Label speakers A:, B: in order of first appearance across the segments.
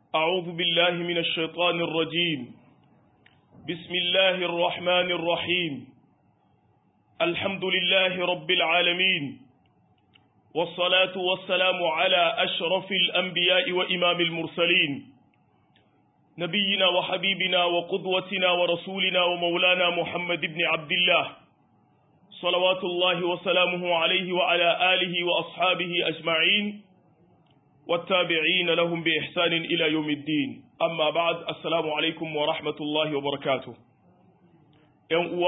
A: أعوذ بالله من الشيطان الرجيم بسم الله الرحمن الرحيم الحمد لله رب العالمين والصلاة والسلام على أشرف الأنبياء وإمام المرسلين نبينا وحبيبنا وقدوتنا ورسولنا ومولانا محمد بن عبد الله صلوات الله وسلامه عليه وعلى آله وأصحابه أجمعين والتابعين لهم بإحسان إلى يوم الدين أما بعد السلام عليكم ورحمة الله وبركاته يوم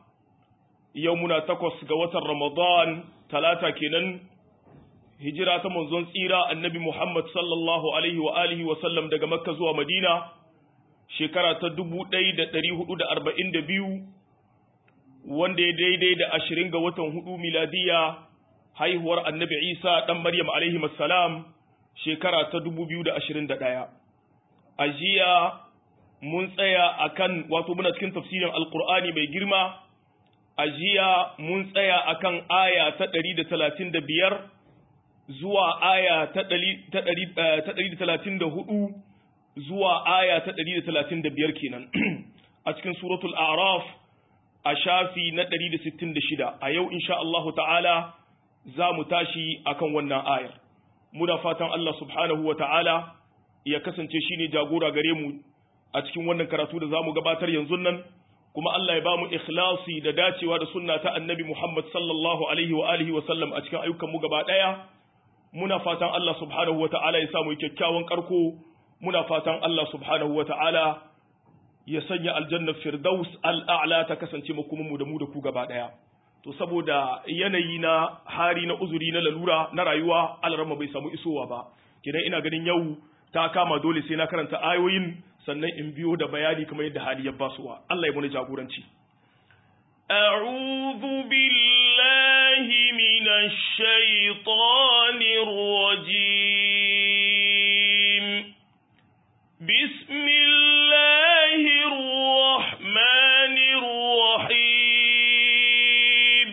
A: يومنا تقص قوة رمضان ثلاثة كنن هجرة منزون سيرة النبي محمد صلى الله عليه وآله وسلم دقى مكة زوى مدينة شكرة تدبو ديد تريه دا أربعين دبيو wanda ya daidai da ashirin ga watan hudu miladiya haihuwar annabi isa ɗan maryam alaihi salam shekara ta dubu biyu da ashirin da ɗaya a jiya mun tsaya a kan wato muna cikin tafsirin alkur'ani mai girma a jiya mun tsaya a kan aya ta ɗari da talatin da biyar zuwa aya ta ɗari da talatin da hudu zuwa aya ta ɗari da talatin da biyar kenan a cikin suratul araf a shafi na 166 a yau insha Allah ta'ala za mu tashi akan wannan ayar muna fatan Allah subhanahu wa ta'ala ya kasance shine jagora gare mu a cikin wannan karatu da zamu gabatar yanzu nan kuma Allah ya bamu ikhlasi da dacewa da sunna ta annabi Muhammad sallallahu alaihi wa alihi wa sallam a cikin ayyukan mu gaba daya muna fatan Allah subhanahu wa ta'ala ya samu kyakkyawan karko muna fatan Allah subhanahu wa ta'ala ya sanya aljannar firdaus al'a'la ta kasance makomanmu da mu da ku gaba ɗaya. To, saboda yanayi na hari na uzuri na lalura na rayuwa alarama bai samu isowa ba, kidan ina ganin yau ta kama dole sai na karanta ayoyin sannan in biyo da bayani kamar yadda hali ya basuwa. Allah ya muni jagoranci.
B: أعوذ بالله من الشيطان الرجيم بسم الله الرحمن الرحيم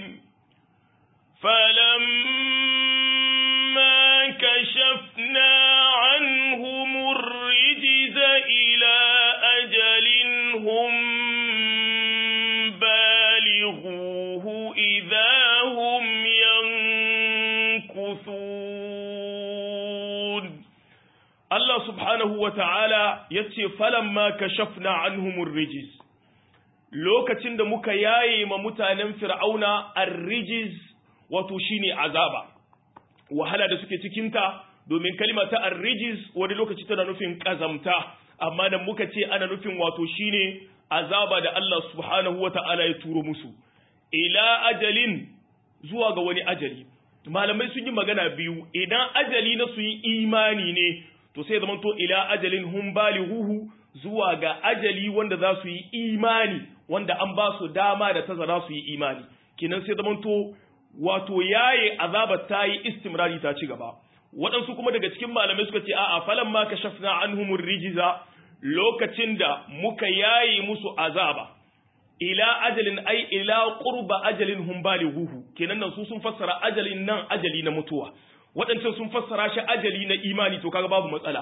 B: فلما كشفنا عنهم الرجز إلى أجل هم بالغوه إذا هم ينكثون
A: Allah subhanahu wa ta'ala ya ce, Falamma ka shafna anhumur rijis, lokacin da muka yaye ma mutanen fir'auna ar-rijis wato shine azaba, wahala da suke cikinta domin kalima ta ar-rijis wani lokaci tana nufin ƙazamta, amma da muka ce ana nufin wato shine azaba da Allah subhanahu wa ta'ala ya turo musu, ila ajalin zuwa ga wani ajali. Malamai sun yi magana biyu, idan ajali na su yi imani ne, to sai zama to ila ajalin hum balighuhu zuwa ga ajali wanda za su yi imani wanda an ba su dama da tazara su yi imani kinan sai zama to wato yaye azabar ta yi istimrari ta ci gaba waɗansu kuma daga cikin malamai suka ce a'a falan ma kashafna anhumur rijiza lokacin da muka yaye musu azaba ila ajalin ai ila qurba ajalin hum balighuhu kenan nan su sun fassara ajalin nan ajali na mutuwa waɗancan sun fassara shi ajali na imani to kaga babu matsala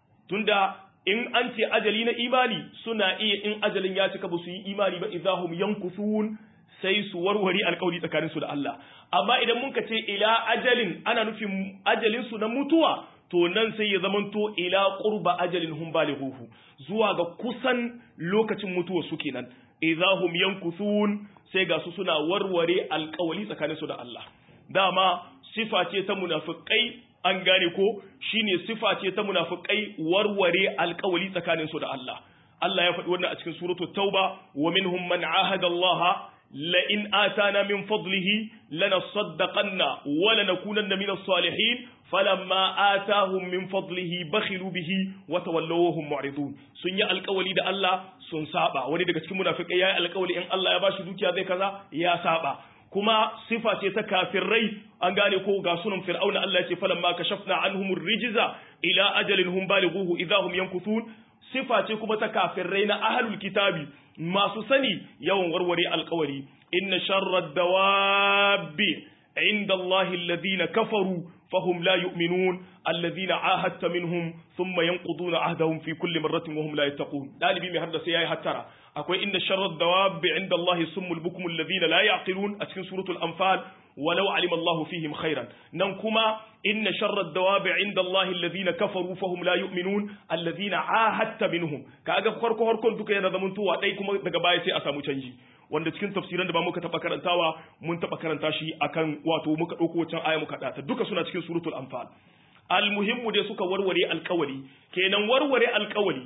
A: tunda in an ce ajali na imani suna iya in ajalin ya cika ba su yi imani ba idahum yankusun sai su warware alƙawari tsakanin su da Allah amma idan mun ka ce ila ajalin ana nufin ajalin su na mutuwa to nan sai ya zamanto ila qurba ajalin hum balighuhu zuwa ga kusan lokacin mutuwa su kenan idahum yankusun sai ga su suna warware alƙawari tsakanin su da Allah dama sifa ce ta munafikai an gane ko shine sifa ce ta munafikai warware alkawali tsakanin su da Allah Allah ya faɗi wannan a cikin suratul tauba wa minhum man ahada Allah la in atana min fadlihi lanasaddaqanna wa lanakunanna min as-salihin falamma atahum min fadlihi bakhilu bihi wa tawallaw hum mu'ridun sun yi alkawali da Allah sun saba wani daga cikin munafikai yayi alkawali in Allah ya bashi dukiya zai kaza ya saba kuma sifa ce ta kafirai an gane ko ga sunan fir'auna Allah ya ce falamma kashafna anhum rijza ila ajalin hum balighuhu idahum yankuthun sifa ce kuma ta kafirai na ahlul kitabi masu sani yawan warware alkawari inna sharrad dawabi inda Allah alladhina kafaru فهم لا يؤمنون الذين عاهدت منهم ثم ينقضون عهدهم في كل مرة وهم لا يتقون دالبي مي هردا سياي هترى akwai inda sharrar dawabi inda Allah summul bukum alladhina la yaqilun a cikin suratul anfal walau alima Allah fihim khairan nan kuma inna sharrar dawabi inda Allah alladhina kafaru fahum la yu'minun alladhina ahadta minhum kaga farko farkon duka yana zaman tuwa dai kuma daga baya sai a samu canji wanda cikin tafsiran da ba muka taba karantawa mun taba karanta shi akan wato muka dauko wancan aya muka data duka suna cikin suratul anfal almuhimmu dai suka warware alkawali kenan warware alkawali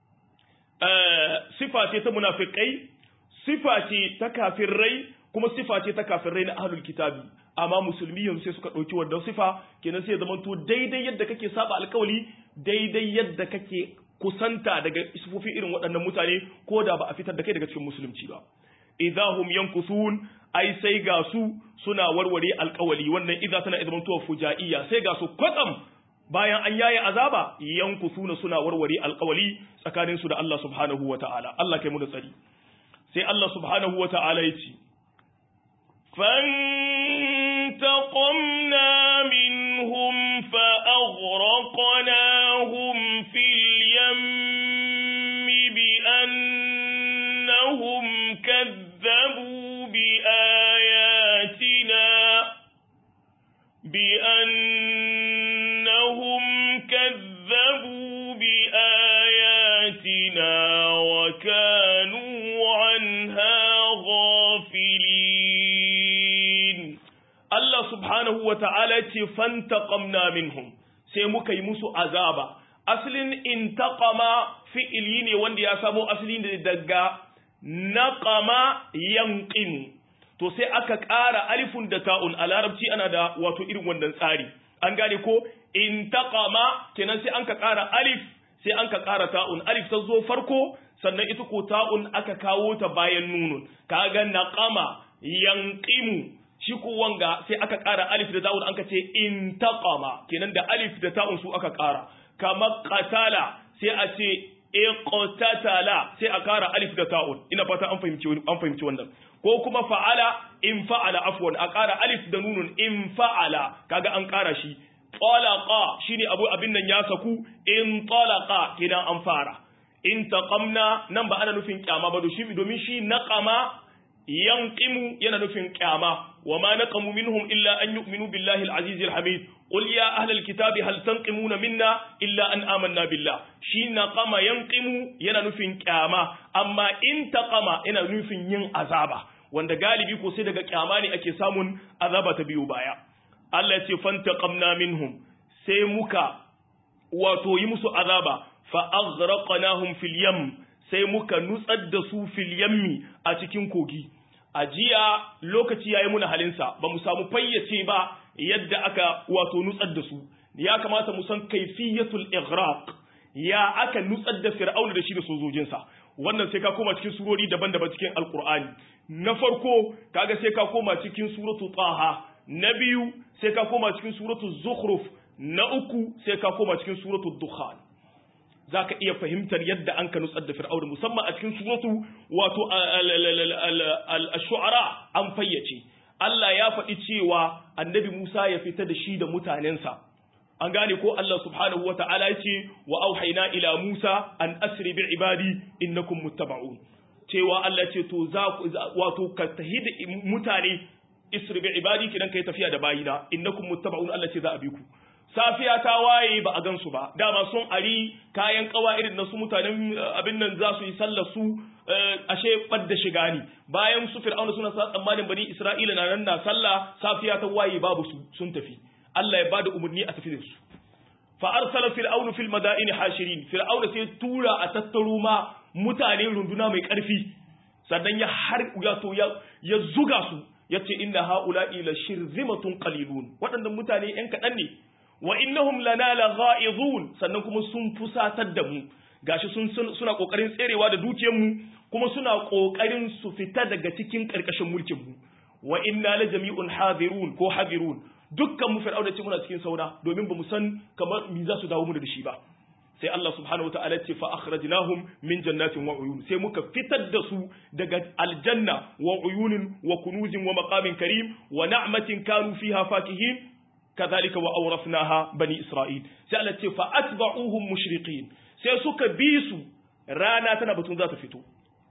A: sifa ce ta munafikai sifa ce ta kafirai kuma sifa ce ta kafirai na ahlul kitabi amma musulmi yanzu sai suka ɗauki wannan sifa kenan sai ya zama to daidai yadda kake saba alkawali daidai yadda kake kusanta daga sifofi irin waɗannan mutane ko da ba a fitar da kai daga cikin musulunci ba idahum yankusun ai sai ga su suna warware alkawali wannan idza tana zaman to fujaiya sai ga su kwatsam bayan an yaye azaba yankusuna suna warware alkawali tsakanin su da Allah subhanahu wataala Allah kai mu da tsari sai Allah subhanahu wataala ya ce
B: فانتقمنا منهم فأغرقناهم في اليم بأنهم كذبوا بآياتنا بأنهم كذبوا بآياتنا وكانوا عنها غافلين
A: Allah subhanahu wa ta'ala ce fantaqamna minhum sai muka yi musu azaba aslin intaqama fi'ili ne wanda ya samo asali ne daga naqama yanqim to sai aka ƙara alifun da ta'un a larabci ana da wato irin wannan tsari an gane ko intaqama kenan sai an ka ƙara alif sai an ka ƙara ta'un alif ta zo farko sannan ita ko ta'un aka kawo ta bayan nunun kaga naqama yanqimu shi ko wanga sai aka ƙara alif da ta'un anka ce intaqama kenan da alif da ta'un su aka ƙara kama qatala sai a ce iqtatala sai a ƙara alif da ta'un ina fata an fahimci an fahimci wannan ko kuma fa'ala in fa'ala afwan a ƙara alif da nunun in fa'ala kaga an ƙara shi talaqa shine abu abin nan ya saku in talaqa kenan an fara in taqamna nan ba ana nufin kyama ba domin shi naqama yanqimu yana nufin kyama wama naqamu minhum illa an yu'minu billahi al-aziz al-hamid qul ya ahla al-kitabi hal tanqimuna minna illa an amanna billah shi naqama yanqimu yana nufin kyama amma in taqama yana nufin yin azaba wanda galibi ko sai daga kyama ne ake samun azaba ta biyo baya Allah ya ce fantaqamna minhum sai muka wato yi musu azaba fa aghraqnahum fil yam sai muka nutsar da su fil yammi a cikin kogi a jiya lokaci yayi muna halinsa ba mu samu fayyace ba yadda aka wato nutsar da su ya kamata mu san kaifiyatul ighraq ya aka nutsar da fir'auna da shi da sojojinsa wannan sai ka koma cikin surori daban-daban cikin alqur'ani na farko kaga sai ka koma cikin suratu taha na biyu sai ka koma cikin suratu zukhruf na uku sai ka koma cikin suratu dukhan za ka iya fahimtar yadda an ka nutsar da fir'auna musamman a cikin suratu wato al-shu'ara an fayyace Allah ya faɗi cewa annabi Musa ya fita da shi da mutanensa an gane ko Allah subhanahu wa ta'ala ya ce wa auhayna ila Musa an asri bi ibadi innakum muttaba'un cewa Allah ce to za wato ka tahid mutane isri bi ibadi kidan kai tafiya da bayina innakum muttaba'un Allah ce za a bi ku safiya ta waye ba a gansu ba dama sun ari kayan kawa irin na su mutanen abin nan za su yi sallar su ashe badda shiga ne bayan su fir'auna suna sa tsammanin bani isra'ila na nan na sallah safiya ta waye babu su sun tafi Allah ya bada umarni a tafi da su fa arsala fir'aunu fil madaini hashirin fir'auna sai tura a tattaro ma mutane runduna mai karfi sannan ya har wato ya ya zuga su yace inna haula'i la shirzimatun qalilun waɗannan mutane yan kaɗan ne wa innahum lana lagha'izun sannan kuma sun fusatar da mu gashi sun suna kokarin tserewa da dukiyar mu kuma suna kokarin su fita daga cikin karkashin mulkin mu wa inna la jami'un hadirun ko hadirun dukkan mu fir'auna ce muna cikin saura domin bamu san kamar me za su dawo mu da shi ba sai Allah subhanahu wataala ce fa akhrajnahum min jannatin wa uyun sai muka fitar da su daga aljanna wa uyunin wa kunuzin wa maqamin karim wa na'matin kanu fiha fakihin kadhalika wa awrafnaha bani isra'il sai Allah ce fa atba'uhum mushriqin sai suka bi su rana tana batun za ta fito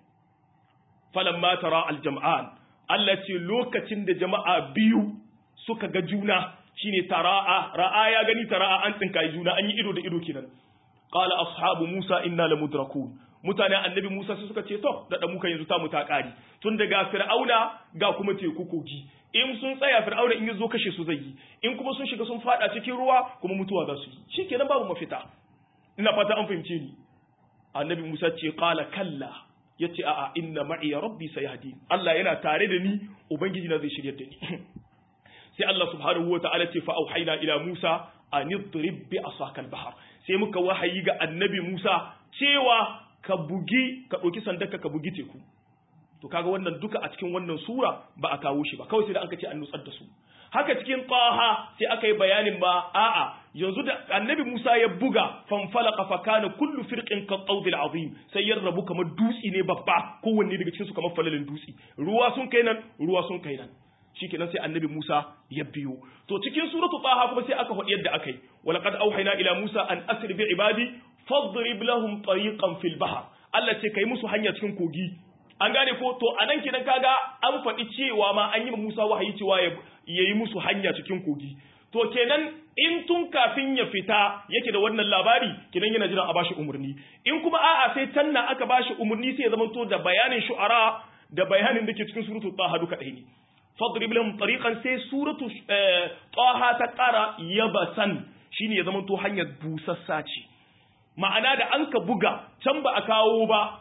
A: falamma tara aljam'an Allah ce lokacin da jama'a biyu suka ga juna shine tara'a ra'a ya gani tara'a an tsinka juna an yi ido da ido kenan qala ashabu musa inna lamudrakun mutanen annabi musa su suka ce to da muka yanzu ta mu ta kari tun daga fir'auna ga kuma teku kogi in sun tsaya fir'auna in yazo kashe su zai yi in kuma sun shiga sun fada cikin ruwa kuma mutuwa za su yi shikenan babu mafita ina fata an fahimce ni annabi musa ce qala kalla yace a'a inna ma'i rabbi sayahdi Allah yana tare da ni ubangiji na zai shiryar da ni sai Allah subhanahu wa ta'ala ce fa auhayna ila Musa an idrib bi asaka al-bahr sai muka wahayi ga annabi Musa cewa ka bugi ka ɗauki sandaka ka bugi teku to kaga wannan duka a cikin wannan sura ba a kawo shi ba kawai sai da aka ce an nutsar da su haka cikin qaha sai aka yi bayanin ba a'a yanzu da annabi Musa ya buga fanfalaqa fa kana kullu firqin ka qawdil azim sai ya rabu kamar dutsi ne babba kowanne daga cikin su kamar falalin dutsi ruwa sun kai nan ruwa sun kai nan shikenan sai annabi Musa ya biyo to cikin suratu taha kuma sai aka faɗi yadda aka yi walaqad auhayna ila Musa an asri bi ibadi fadrib lahum tariqan fil bahr Allah ce kai musu hanya cikin kogi an gane ko to anan kidan kaga an faɗi cewa ma an yi ma Musa wahayi cewa ya yi musu hanya cikin kogi to kenan in tun kafin ya fita yake da wannan labari kidan yana jiran a bashi umurni in kuma a'a sai tanna aka bashi umurni sai ya zama to da bayanin shu'ara da bayanin da ke cikin suratul taha duka ɗaya ne fadrib lahum tariqan sai suratu taha ta ƙara yabasan shine ya zama to hanyar busassa ce ma'ana da an ka buga can ba a kawo ba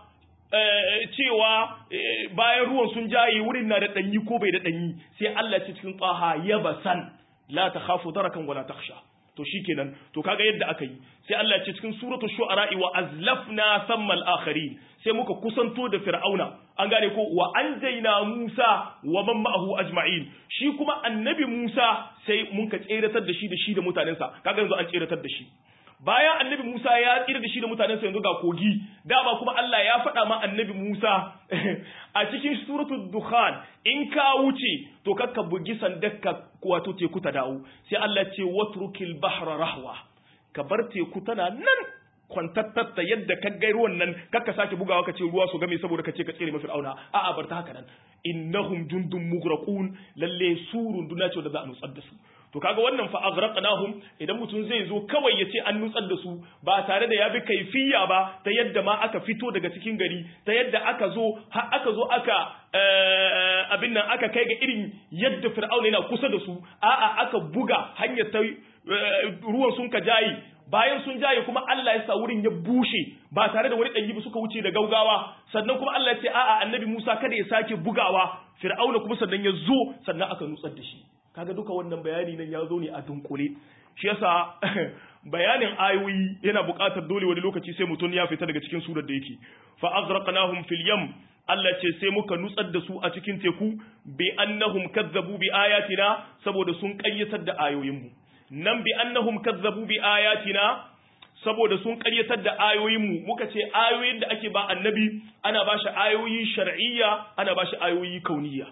A: cewa bayan ruwan sun jaye wurin na da ɗanyi ko bai da ɗanyi sai Allah ce cikin taha yabasan la takhafu darakan wala takhsha to shikenan to kaga yadda aka yi sai Allah ce cikin suratul shu'ara wa azlafna thamma al-akharin sai muka kusanto da fir'auna an gane ko wa anjayna Musa wa man ma'ahu ajma'in shi kuma annabi Musa sai mun ka tseratar da shi da shi da mutanensa kaga yanzu an tseratar da shi bayan annabi Musa ya tsira da shi da mutanensa yanzu ga kogi dama kuma Allah ya faɗa ma annabi Musa a cikin suratul dukhan in ka wuce to kakka bugi sandakka wato teku ta dawo sai Allah ce watrukil bahra rahwa ka bar teku tana nan kwantattatta yadda ka gai ruwan nan kakka sake bugawa ka ce ruwa su game saboda ka ce ka tsere mafi auna a'a bar ta haka nan innahum jundun mughraqun lalle su runduna ce da za a nutsar da su to kaga wannan fa aghraqnahum idan mutum zai zo kawai ya ce an nutsar da su ba tare da ya bi kaifiya ba ta yadda ma aka fito daga cikin gari ta yadda aka zo har aka zo aka abin nan aka kai ga irin yadda fir'auna yana kusa da su a'a aka buga hanyar ta ruwan sun ka jayi bayan sun jaye kuma Allah ya sa wurin ya bushe ba tare da wani ɗanyi ba suka wuce da gaugawa sannan kuma Allah ya ce a'a annabi Musa kada ya sake bugawa fir'auna kuma sannan ya zo sannan aka nutsar da shi kaga duka wannan bayani nan ya zo ne a dunkule shi yasa bayanin ayoyi yana buƙatar dole wani lokaci sai mutum ya fita daga cikin surar da yake fa aghraqnahum fil yam Allah ce sai muka nutsar da su a cikin teku bi annahum kazzabu bi ayatina saboda sun ƙayyatar da ayoyinmu nan bi annahum kazzabu bi ayatina saboda sun ƙaryatar da ayoyinmu muka ce ayoyin da ake ba annabi ana ba shi ayoyi shar'iyya ana ba shi ayoyi kauniyya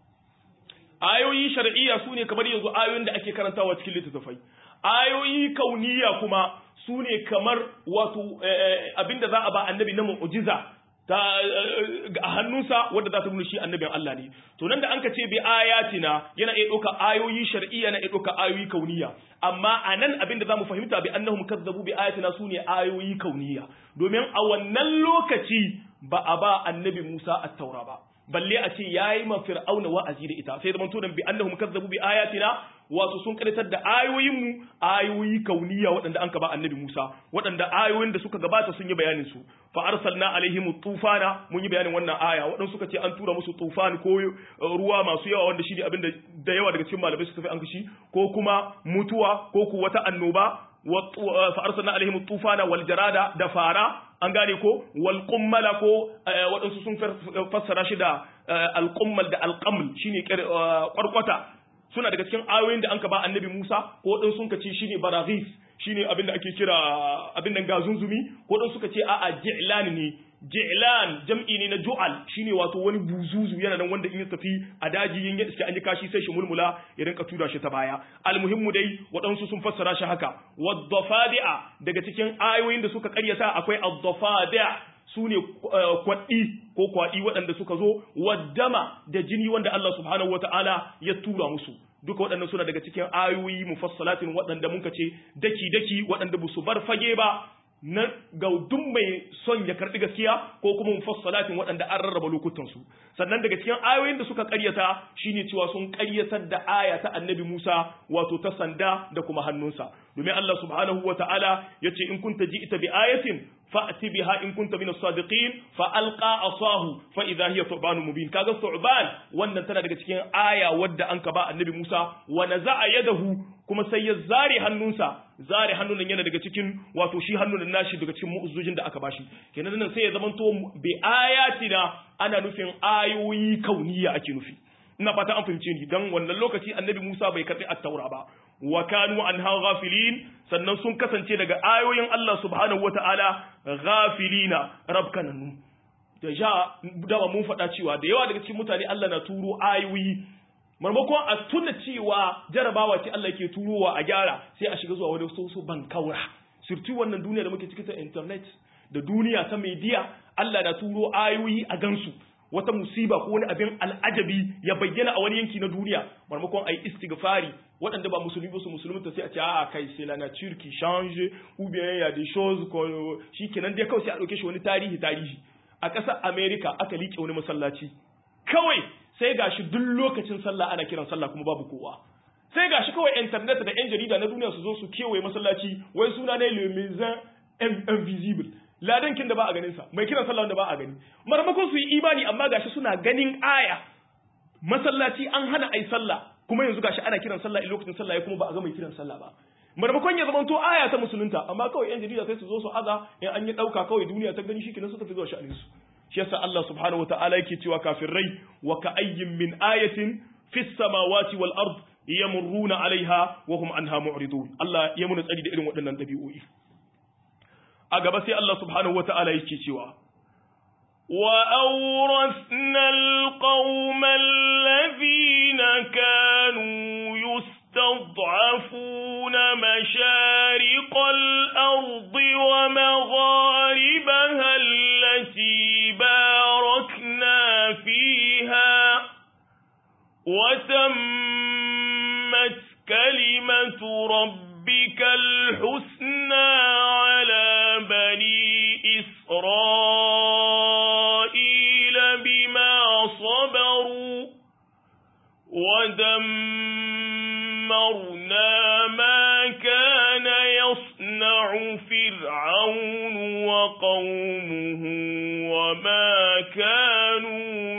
A: ayoyi shar'iyya su ne kamar yanzu ayoyin da ake karantawa cikin littattafai ayoyi kauniyya kuma su ne kamar wato abinda za a ba annabi na mu'jiza ta a hannunsa wanda za ta nuna shi annabin Allah ne to nan da an ka ce bi ayatina yana iya ɗauka ayoyi shar'iyya na iya ɗauka ayoyi kauniyya amma a nan abin da za mu fahimta bi annahum kazzabu bi ayatina su ne ayoyi kauniyya domin a wannan lokaci ba a ba annabi Musa at-taura ba balle a ce yayi ma fir'auna wa'azi da ita sai zaman to dan bi annahum kazzabu bi ayatina wato sun karatar da ayoyin mu ayoyi kauniya waɗanda an ka ba annabi Musa waɗanda ayoyin da suka gabata sun yi bayanin su fa arsalna alaihim tufana mun yi bayanin wannan aya waɗanda suka ce an tura musu tufan ko ruwa masu yawa wanda shi ne abin da yawa daga cikin malamai suka fi an kashi ko kuma mutuwa ko ku wata annoba fa arsalna alaihim tufana wal jarada da fara an gane ko wal qummala ko waɗansu sun fassara shi da al qummal da al qaml shine kwarkwata suna daga cikin ayoyin da anka ba annabi Musa ko waɗansu sun ce shine baraghis shine abin da ake kira abin nan gazunzumi ko waɗansu suka ce a'a ji'lan ne ji'lan jam'i ne na ju'al shine wato wani buzuzu yana nan wanda in ya tafi a daji yin iske an yi kashi sai shi mulmula ya rinka tura shi ta baya almuhimmu dai waɗansu sun fassara shi haka wadhafadi'a daga cikin ayoyin da suka karyata akwai adhafadi'a su ne kwaɗi ko kwaɗi waɗanda suka zo waddama da jini wanda Allah subhanahu wata'ala ya tura musu duka waɗannan suna daga cikin ayoyi mufassalatin waɗanda muka ce daki-daki waɗanda ba su bar fage ba na ga duk mai son ya karɓi gaskiya ko kuma mufassalatin waɗanda an rarraba lokutansu sannan daga cikin ayoyin da suka ƙaryata shine cewa sun ƙaryatar da aya ta annabi Musa wato ta sanda da kuma hannunsa domin Allah subhanahu wa ta'ala ya ce in kunta ji ita bi ayatin fa'ti biha in kunta min as-sadiqin fa alqa asahu fa idha hiya thuban mubin kaga thuban wannan tana daga cikin aya wadda an ka ba annabi Musa wa naza'a yadahu kuma sai ya zare hannunsa zare hannun yana daga cikin wato shi hannun nashi daga cikin mu'uzzujin da aka bashi kenan nan sai ya zamanto bi ayatina ana nufin ayoyi kauniya ake nufi ina fata an fahimce ni dan wannan lokaci annabi Musa bai karbi at-taura ba wa kanu anha ghafilin sannan sun kasance daga ayoyin Allah subhanahu wataala ghafilina rabkananu da ja dama mun faɗa cewa da yawa daga cikin mutane Allah na turo ayoyi marmakon a tuna cewa jarabawa ce Allah ke turowa a gyara sai a shiga zuwa wani soso ban kaura surtu wannan duniya da muke ciki ta internet da duniya ta media Allah na turo ayoyi a gansu wata musiba ko wani abin al'ajabi ya bayyana a wani yanki na duniya marmakon a yi istighfari waɗanda ba musulmi ba su musulunta sai a ce a kai sai la nature qui change ou bien ya des choses ko shikenan dai kawai sai a ɗauke shi wani tarihi tarihi a ƙasar America aka liƙe wani masallaci kawai sai gashi duk lokacin sallah ana kiran sallah kuma babu kowa sai gashi kawai internet da yan jarida na duniya su zo su kewaye masallaci wai suna ne le maison invisible ladankin da ba a ganin sa mai kiran sallah wanda ba a gani marmakon su yi imani amma gashi suna ganin aya masallaci an hana ai sallah kuma yanzu gashi ana kiran sallah a lokacin sallah kuma ba a ga mai kiran sallah ba marmakon ya zama to aya ta musulunta amma kawai yan jarida sai su zo su aza in an yi dauka kawai duniya ta gani shikenan su tafi zuwa sha'anin su shi yasa Allah subhanahu wataala yake cewa kafirai wa ka ayyin min ayatin fis samawati wal ard yamurruna alaiha wa hum anha mu'ridun Allah ya muna tsari da irin waɗannan dabi'o'i a gaba sai Allah subhanahu wataala yake cewa
B: وأورثنا القوم الذين كانوا يستضعفون مشارق الأرض ومغاربها التي باركنا فيها وتمت كلمة ربك الحسنى على بني إسرائيل بما صبروا ودمرنا ما كان يصنع فرعون وقومه وما كانوا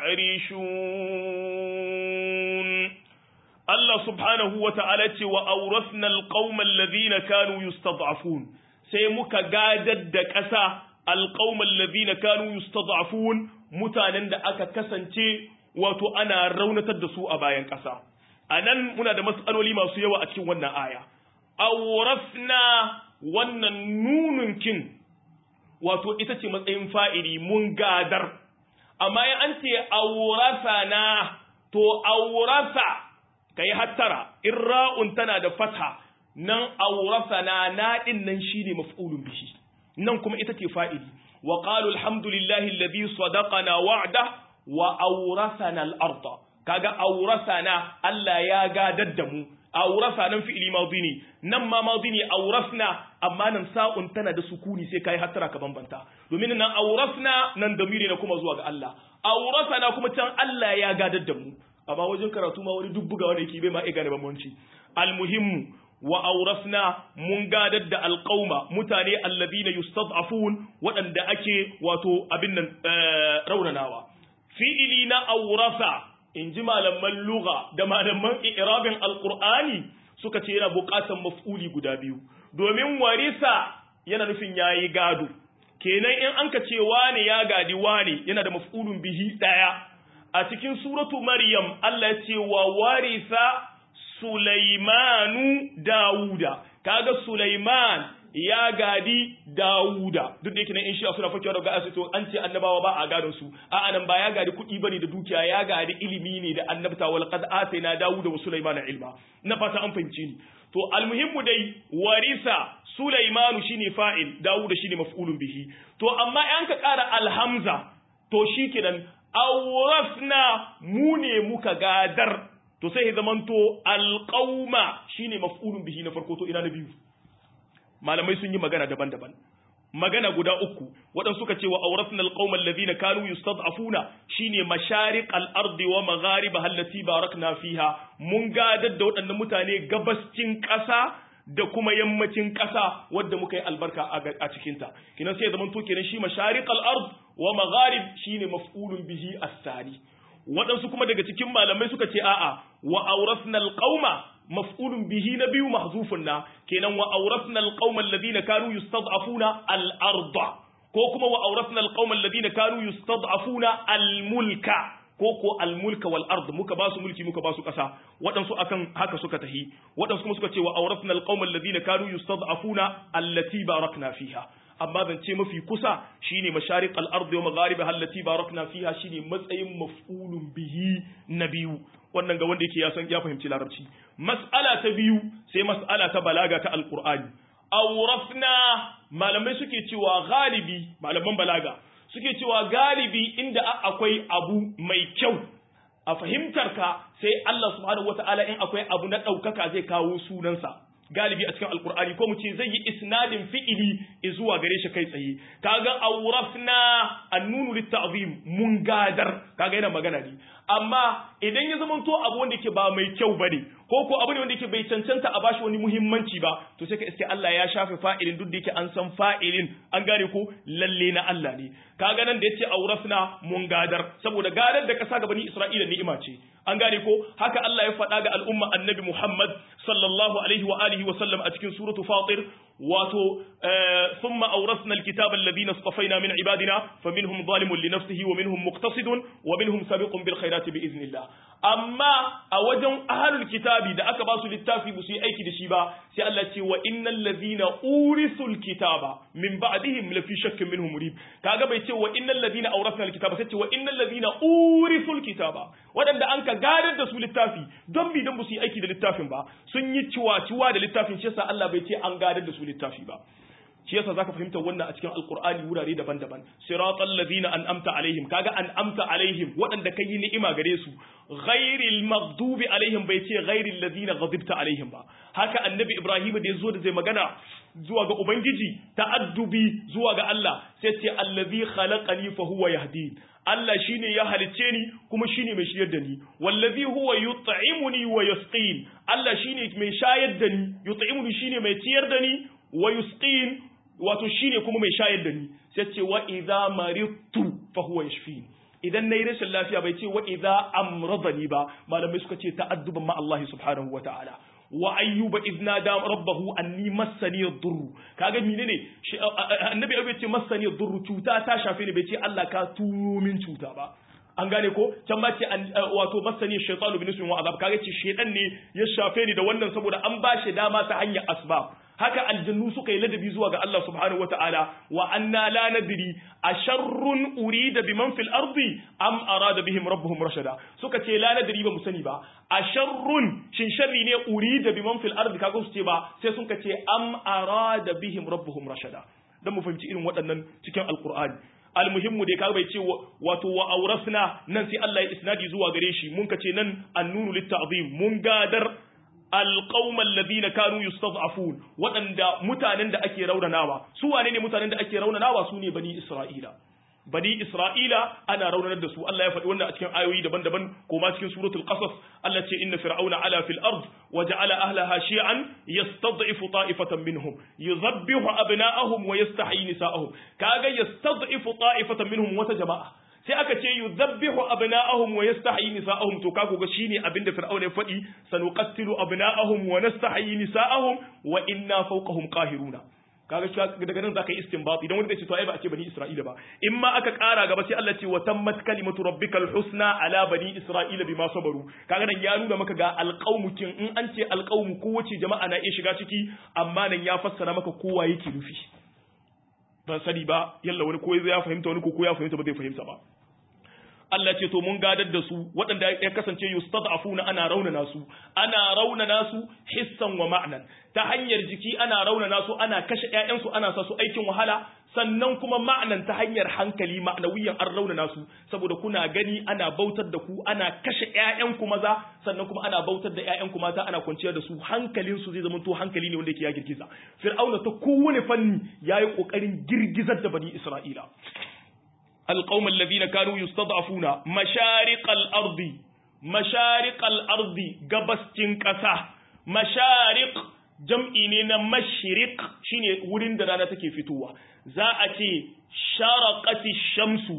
B: يعرشون
A: Allah subhanahu wa ta'ala ce wa aurasna alqauma alladhina kanu yustad'afun sai muka gadar da ƙasa alqauma alladhina kanu yustad'afun mutanen da aka kasance wato ana raunatar da su a bayan ƙasa anan muna da mas'aloli masu yawa a cikin wannan aya aurasna wannan nunun kin wato ita ce matsayin fa'ili mun gadar amma ya an ce aurasana to aurasa ka yi hattara in ra'un tana da fatha nan aurasana na ɗin nan shi ne maf'ulun bihi nan kuma ita ce fa'ili wa qalu alhamdulillahi alladhi sadaqana wa'da wa aurasana al-arda kaga aurasana Allah ya gadar da mu aurasa nan fi'ili madhi ne nan ma madhi ne aurasna amma nan sa'un tana da sukuni sai kai hattara ka bambanta domin nan aurasna nan damiri na kuma zuwa ga Allah aurasana kuma can Allah ya gadar da mu amma wajen karatu ma wani duk bugawa da yake bai ma iya gane bambanci almuhimmu wa aurasna mun gadar da alqauma mutane alladhina yustad'afun waɗanda ake wato abin nan raunanawa fi'ili na aurasa in ji malaman lugha da malaman i'rabin alqur'ani suka ce yana buƙatar maf'uli guda biyu domin warisa yana nufin yayi gado kenan in an ka ce wane ya gadi wane yana da maf'ulun bihi daya a cikin suratu Maryam Allah ya ce wa warisa Sulaimanu Dawuda kaga Sulaiman ya gadi Dawuda duk da yake nan in shi suna fakewa daga asu to an ce annabawa ba a gadon su a anan ba ya gadi kuɗi bane da dukiya ya gadi ilimi ne da annabta wal qad atayna Dawuda wa Sulaiman ilma na fata an fahimci ni to almuhimmu dai warisa Sulaimanu shine fa'il Dawuda shine maf'ulun bihi to amma an ka ƙara alhamza to shikenan awrasna mu ne muka gadar to sai zamanto alqauma shine maf'ulun bihi na farko to ina na biyu malamai sun yi magana daban-daban magana guda uku waɗansu suka ce wa auratna alqaumal ladina kanu yustad'afuna shine mashariq al-ardi wa maghariba allati barakna fiha mun gadar da waɗannan mutane gabascin ƙasa da kuma yammacin ƙasa wadda muka yi albarka a cikinta kinan sai zaman to kenan shi mashariq al-ard wa magharib shine maf'ulun bihi as-sani waɗansu kuma daga cikin malamai suka ce a'a wa auratna alqauma maf'ulun bihi na biyu mahzufun na kenan wa auratna alqauma alladhina kanu yustad'afuna al-arda ko kuma wa auratna alqauma alladhina kanu yustad'afuna al-mulka ko ko al-mulka wal ard muka ba su mulki muka ba su kasa waɗansu akan haka suka tahi waɗansu kuma suka ce wa auratna alqauma alladhina kanu yustad'afuna allati barakna fiha amma zance mafi kusa shine masharik al-ardi wa magharibiha allati barakna fiha shine matsayin maf'ulun bihi na biyu wannan ga wanda yake ya san ya fahimci larabci mas'ala ta biyu sai mas'ala ta balaga ta alqur'ani awrafna malamai suke cewa galibi malaman balaga suke cewa galibi inda akwai abu mai kyau a fahimtar ka sai Allah subhanahu wataala in akwai abu na ɗaukaka zai kawo sunansa galibi a cikin alkur'ani ko mu ce zai yi isnadin fi'ili zuwa gare shi kai tsaye kaga awrafna annunu litta'zim mun gadar kaga yana magana ne amma idan ya zama to abu wanda yake ba mai kyau bane ko ko abu ne wanda yake bai cancanta a bashi wani muhimmanci ba to sai ka iske Allah ya shafe fa'ilin duk da yake an san fa'ilin an gane ko lalle na Allah ne kaga nan da yace awrafna mun gadar saboda gadar da kasa ga bani Isra'ila ni'ima ce an gane ko haka Allah ya faɗa ga al'umma annabi Muhammad sallallahu alaihi wa alihi wa sallam a cikin suratu Fatir wato thumma awrasna alkitaba alladhina istafaina min ibadina faminhum zalimun li nafsihi wa minhum muqtasidun wa minhum sabiqun bil khairati bi iznillah amma a wajen ahlul kitabi da aka ba su littafi ba su yi aiki da shi ba sai Allah ce wa innal ladhina urisul kitaba min ba'dihim lafi shakkin minhum murib kaga bai ce wa innal ladhina awrasna alkitaba sai ce wa innal ladhina urisul kitaba wadanda an ka gadar da su littafi don bi don ba su yi aiki da littafin ba sun yi ciwa-ciwa da littafin shi yasa Allah bai ce an gadar da su littafi ba shi yasa zaka fahimta wannan a cikin alqur'ani wurare daban-daban siratal ladina an'amta alaihim kaga an'amta alaihim waɗanda kai ni'ima gare su ghairil maghdubi alaihim bai ce ghairil ladina ghadibta alaihim ba haka annabi ibrahim da yazo da zai magana zuwa ga ubangiji ta'addubi zuwa ga Allah sai ce allazi khalaqani fa huwa yahdin Allah shine ya halice ni kuma shine mai shiryar da ni wallazi huwa yut'imuni wa yasqin Allah shine mai shayar da ni yut'imuni shine mai ciyar da ni wa yusqin wato shine kuma mai shayar da ni sai ce wa idza maridtu fa huwa yashfin idan nayi rashin lafiya bai ce wa idza amradani ba malamai suka ce ta'adduban ma Allah subhanahu wa ta'ala wa ayyuba idna da rabbahu anni massani ad-durr kaga menene annabi ya ce massani ad-durr cuta ta shafe ni bai ce Allah ka turo min cuta ba an gane ko can ba ce wato masani shaytanu bin wa azab kaga ce shaytan ne ya shafe ni da wannan saboda an ba shi dama ta hanyar asbab haka aljannu suka yi ladabi zuwa ga Allah subhanahu wataala wa anna la nadri asharrun urida biman fil ardi am arada bihim rabbuhum rashada suka ce la nadri ba mu sani ba asharrun shin sharri ne urida biman fil ardi kaga su ce ba sai sun ce am arada bihim rabbuhum rashada dan mu fahimci irin waɗannan cikin alqur'ani almuhimmu dai kaga bai ce wato wa aurasna nan sai Allah ya isnadi zuwa gare shi mun kace nan annunu litta'zim mun gadar alqauma alladhina kanu yustad'afun waɗanda mutanen da ake raunanawa su wane ne mutanen da ake raunanawa su ne bani isra'ila bani isra'ila ana raunanar da su Allah ya faɗi wannan a cikin ayoyi daban-daban ko ma cikin suratul qasas Allah ce inna fir'auna ala fil ard wa ja'ala ahlaha shi'an yastad'ifu ta'ifatan minhum yuzabbihu abna'ahum wa yastahyi nisa'ahum kaga yastad'ifu ta'ifatan minhum wata jama'a sai aka ce yuzabbihu abna'ahum wa yastahyi nisa'ahum to kago ga shine abinda fir'auna ya faɗi sanuqattilu abna'ahum wa nastahyi nisa'ahum wa inna fawqahum qahiruna kaga daga nan zaka yi istinbat idan wani zai ce to ai ba a ce bani isra'ila ba in ma aka kara gaba sai Allah ce wa tammat kalimatu rabbikal husna ala bani isra'ila bima sabaru kaga nan ya nuna maka ga alqaumu kin in an ce alqaumu kowace jama'a na iya shiga ciki amma nan ya fassara maka kowa yake nufi ban sani ba yalla wani ko ya fahimta wani ko ko ya fahimta ba zai fahimta ba Allah ce to mun gadar da su waɗanda ya kasance yustad'afuna ana raunana su ana raunana su hissan wa ma'nan ta hanyar jiki ana raunana su ana kashe ƴaƴan su ana sa su aikin wahala sannan kuma ma'nan ta hanyar hankali ma'nawiyan an raunana su saboda kuna gani ana bautar da ku ana kashe ƴaƴan ku maza sannan kuma ana bautar da ƴaƴan ku mata ana kwanciyar da su hankalin su zai zama to hankali ne wanda yake ya girgiza fir'auna ta kowane fanni yayi kokarin girgizar da bani isra'ila القوم الذين كانوا يستضعفون مشارق الأرض مشارق الأرض قبستين كسا مشارق جمعينينا مشرق شيني ورين درانا تكي فتوة زاءتي شرقت الشمس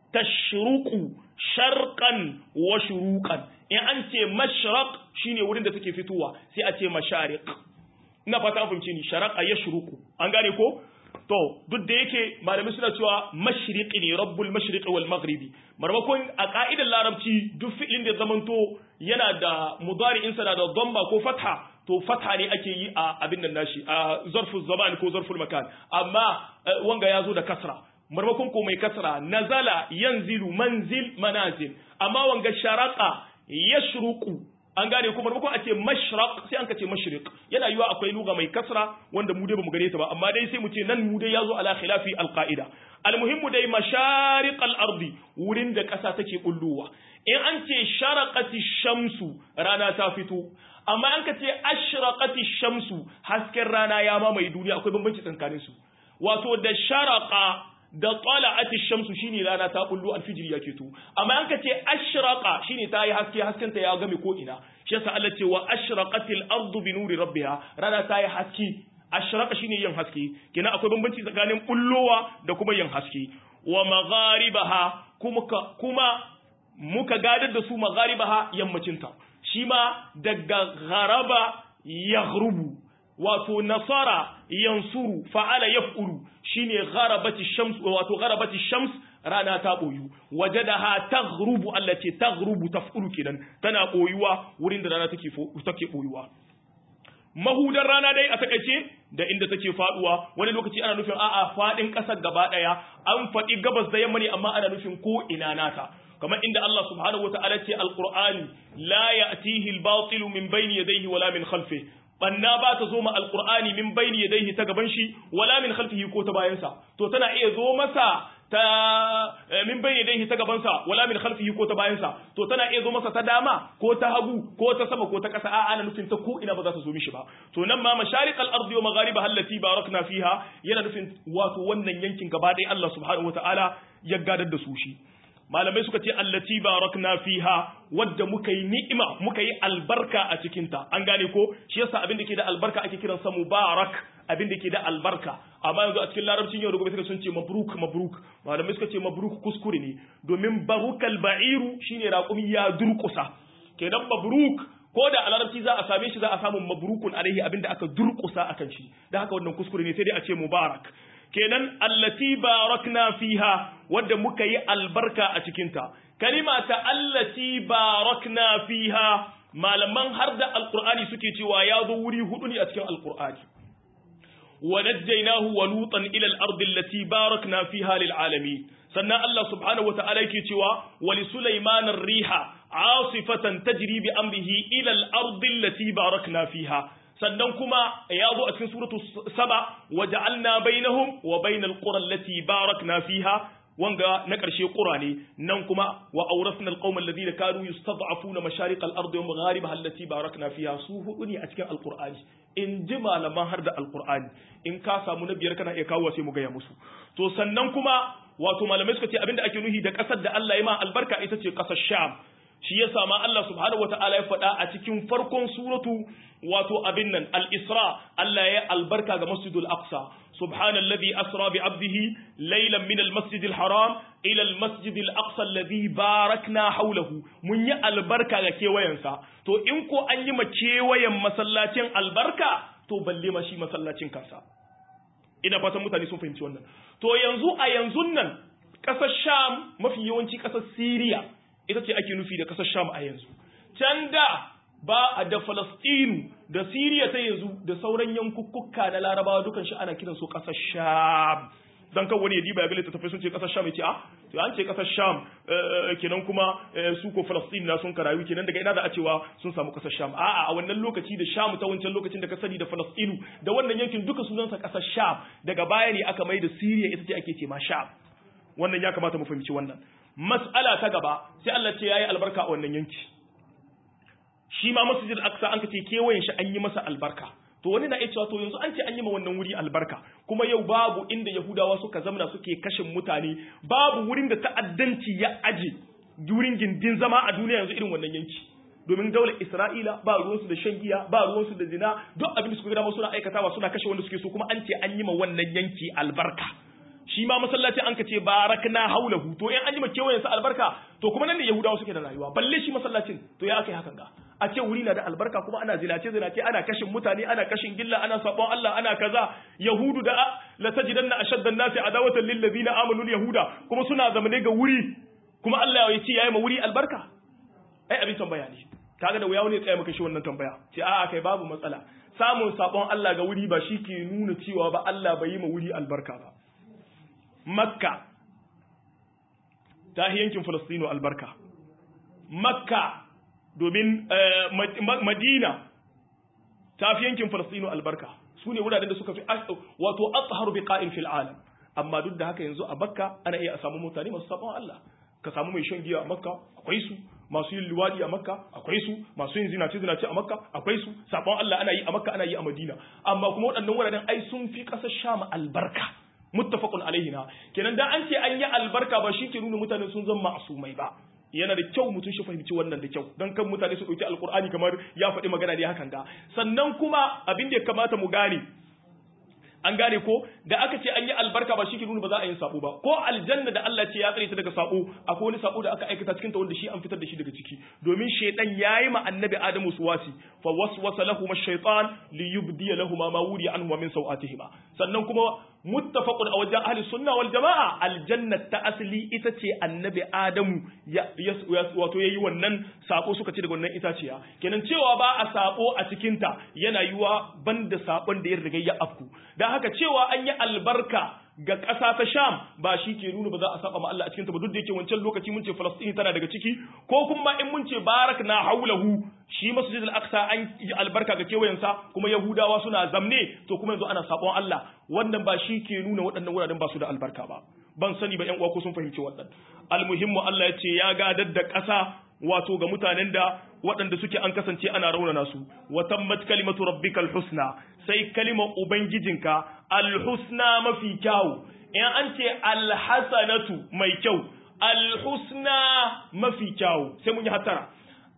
A: تشرق شرقا وشروقا in an ce mashraq shine wurin da take fitowa sai a ce mashariq ina fata an fahimce ni sharaqa yashruqu an gane ko to duk da yake malamai suna cewa mashriqi ne rabbul mashriqi wal maghribi marmakon a ka'idar larabci duk fi'ilin da zamanto yana da mudari'in sa da dhamma ko fatha to fatha ne ake yi a abin nan nashi a zarful zaman ko zarful makan amma wanga yazo da kasra marmakon ko mai kasra nazala yanzilu manzil manazil amma wanga sharaqa yashruqu an gane kuma maimakon a ce mashraq sai an ka ce mashriq yana yiwa akwai luga mai kasra wanda mu dai bamu gare ta ba amma dai sai mu ce nan mu dai yazo ala khilafi alqaida almuhimmu dai mashariq al-ardi wurin da kasa take bulluwa in an ce sharaqati shamsu rana ta fito amma an ka ce ashraqati shamsu hasken rana ya mamaye duniya akwai bambanci tsakanin su wato da sharaqa da tala'ati shamsu shine rana ta bullo alfijir ya keto amma an kace ashraqa shine ta yi haske hasken ta ya game ko ina shi yasa Allah ce wa ashraqatil ardu bi nuri rabbiha rana ta yi haske ashraqa shine yin haske kina akwai bambanci tsakanin bullowa da kuma yin haske wa magharibaha kuma kuma muka gadar da su magharibaha yammacin ta shi ma daga gharaba yaghrubu wato nasara yansuru fa'ala yaf'ulu shine gharabati shams wato gharabati shams rana ta boyu wajadaha taghrubu allati taghrubu taf'ulu kidan tana boyuwa wurin da rana take take boyuwa mahudar rana dai a takaice da inda take faduwa wani lokaci ana nufin a'a fadin kasar gaba daya an fadi gabas da yamma ne amma ana nufin ko ina nata kamar inda Allah subhanahu wataala ce alqur'ani la ya'tihi al-batilu min bayni yadayhi wala min khalfihi banna ba ta zo ma alqur'ani min bayni yadayhi ta gaban shi wala min khalfihi ko ta bayansa to tana iya zo masa ta min bayni yadayhi ta gaban sa wala min khalfihi ko ta bayansa to tana iya zo masa ta dama ko ta hagu ko ta sama ko ta kasa a'a ana nufin ta ko ina ba za ta zo mishi ba to nan ma mashariqal ardi wa magharibaha allati barakna fiha yana nufin wato wannan yankin gaba ɗaya Allah subhanahu wataala ya gadar da su shi malamai suka ce allati barakna fiha wadda muka yi ni'ima muka yi albarka a cikin ta an gane ko shi yasa abin da ke da albarka ake kiran sa mubarak abin da ke da albarka amma yanzu a cikin larabcin yau da gobe suka sun ce mabruk mabruk malamai suka ce mabruk kuskure ne domin barukal ba'iru shine raƙumi ya durƙusa kenan mabruk ko da a larabci za a same shi za a samu mabrukun alaihi abin da aka durƙusa akan shi da haka wannan kuskure ne sai dai a ce mubarak kenan allati barakna fiha wadda muka yi albarka a cikinta kalima ta allati barakna fiha malaman har da alqur'ani suke cewa ya zo wuri hudu ne a cikin alqur'ani wa najjaynahu wa lutan ila al-ardi allati barakna fiha lil alamin sannan Allah subhanahu wa ta'ala yake cewa wa li sulaiman ar-riha asifatan tajri bi amrihi ila al-ardi allati barakna fiha sannan kuma ya zo a cikin suratu saba wa ja'alna bainahum wa bainal qura allati barakna fiha wanga na ƙarshe ƙura ne nan kuma wa awrasna alqawma alladhina kanu yustad'afuna mashaриq al-ard wa magharibaha allati barakna fiha su hudu ne a cikin alqur'ani in ji malaman har da alqur'ani in ka samu na biyar kana iya kawo sai mu gaya musu to sannan kuma wato malamai suka ce abinda ake nuhi da ƙasar da Allah ya ma albarka ita ce ƙasar Sham shi ya sama Allah subhanahu wata'ala ya faɗa a cikin farkon suratu wato abin nan al-Isra Allah ya albarka ga Masjidul Aqsa subhanallazi asra bi abdihi laylan min al-masjid al-haram ila al-masjid al-aqsa alladhi barakna hawlahu mun yi albarka ga kewayensa to in ko an yi ma kewayen masallacin albarka to balle ma shi masallacin kansa ina fatan mutane sun fahimci wannan to yanzu a yanzu nan ƙasar Sham mafi yawanci ƙasar Syria ita ce ake nufi da ƙasar Sham a yanzu. Can da ba a da Falastinu da Siriya ta yanzu da sauran yankukkuka na Larabawa dukan shi ana kiran su ƙasar Sham. dan kan wani ya diba ya ga littattafai sun ce kasar sham ya ce a to an ce kasar sham kenan kuma su ko falastin na sun karayu kenan daga ina za a cewa sun samu kasar sham a'a a wannan lokaci da sham ta wancan lokacin da ka sani da falastinu da wannan yankin duka sunansa kasar sham daga baya ne aka mai da siriya ita ce ake ce ma sham wannan ya kamata mu fahimci wannan mas'ala ta gaba sai Allah ce yayi albarka a wannan yanki shi ma masjid al-aqsa an kace kewayen shi an yi masa albarka to wani na iya cewa to yanzu an ce an yi ma wannan wuri albarka kuma yau babu inda yahudawa suka zamna suke kashin mutane babu wurin da ta'addanci ya aje wurin gindin zama a duniya yanzu irin wannan yanki domin daular Isra'ila ba ruwansu da shan giya ba ruwansu da zina duk abin da suka gada suna aikatawa suna kashe wanda suke so kuma an ce an yi ma wannan yanki albarka shi ma masallaci an ka ce barakna haulahu to in an yi ma kewayen sa albarka to kuma nan ne yahudawa suke da rayuwa balle shi masallacin to ya aka yi hakan ga a ce wuri na da albarka kuma ana zinace zinace ana kashin mutane ana kashin gilla ana sabon Allah ana kaza yahudu da la tajidanna ashaddan nasi adawatan lil ladina amanu yahuda kuma suna zamane ga wuri kuma Allah ya ce yayi ma wuri albarka ai abin tambaya ne kaga da wuya wani ya tsaya maka shi wannan tambaya ce a'a kai babu matsala samun sabon Allah ga wuri ba shi ke nuna cewa ba Allah bai yi ma wuri albarka ba makka ta yankin falastino albarka makka domin madina ta fi yankin falastino albarka su ne wuraren da suka fi wato atharu bi qa'in fil alam amma duk da haka yanzu a makka ana iya a samu mutane masu sabon Allah ka samu mai shan giya a makka akwai su masu yin luwadi a makka akwai su masu yin zinace zinace a makka akwai su sabon Allah ana yi a makka ana yi a madina amma kuma waɗannan wuraren ai sun fi ƙasar sham albarka muttafaqun alaihi na kenan da an ce an yi albarka ba shi ke nuna mutane sun zama ma'asumai ba yana da kyau mutum shi fahimci wannan da kyau don kan mutane su ɗauki alkur'ani kamar ya faɗi magana ne hakan ga sannan kuma abin da ya kamata mu gane an gane ko da aka ce an yi albarka ba shi ke nuna ba za a yi sabo ba ko aljanna da Allah ce ya tsare ta daga sabo akwai wani sabo da aka aikata cikin ta wanda shi an fitar da shi daga ciki domin shaytan yayi ma annabi adamu suwasi fa waswasa lahum ash-shaytan li yubdi lahum ma wuri anhu min sawatihima sannan kuma muttafaqun a wajen ahli sunna wal jamaa aljanna ta asli ita ce annabi adamu ya wato yayi wannan sabo suka ce daga wannan itaciya kenan cewa ba a sabo a cikin ta yana yiwa banda sabon da ya riga ya afku dan haka cewa an yi albarka ga ƙasa ta Sham ba shi ke nuna ba za a saba ma Allah a cikin ta ba duk da yake wancan lokaci mun ce Falastini tana daga ciki ko kuma in mun ce barak na haulahu shi Masjid al-Aqsa an yi albarka ga kewayensa kuma Yahudawa suna zamne to kuma yanzu ana sabon Allah wannan ba shi ke nuna waɗannan wuraren ba su da albarka ba ban sani ba ƴan uwa ko sun fahimci wannan almuhimmu Allah ya ce ya gadar da ƙasa wato ga mutanen da waɗanda suke an kasance ana raunana su wa tammat kalimatu rabbikal husna sai kalimar ubangijinka alhusna mafi kyau in an ce alhasanatu mai kyau alhusna mafi kyau sai mun yi hatara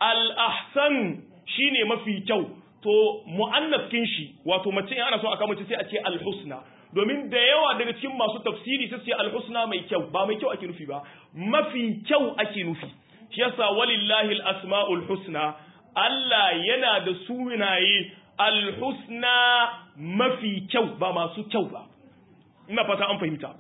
A: al'ahsan shine mafi kyau to mu'annafkin shi wato mace in ana so aka mace sai a ce alhusna domin da yawa daga cikin masu tafsiri sai ce alhusna mai kyau ba mai kyau ake nufi ba mafi kyau ake nufi shi yasa walillahi al-asma'ul husna Allah yana da sunaye al-husna mafi kyau ba masu kyau ba ina fata an fahimta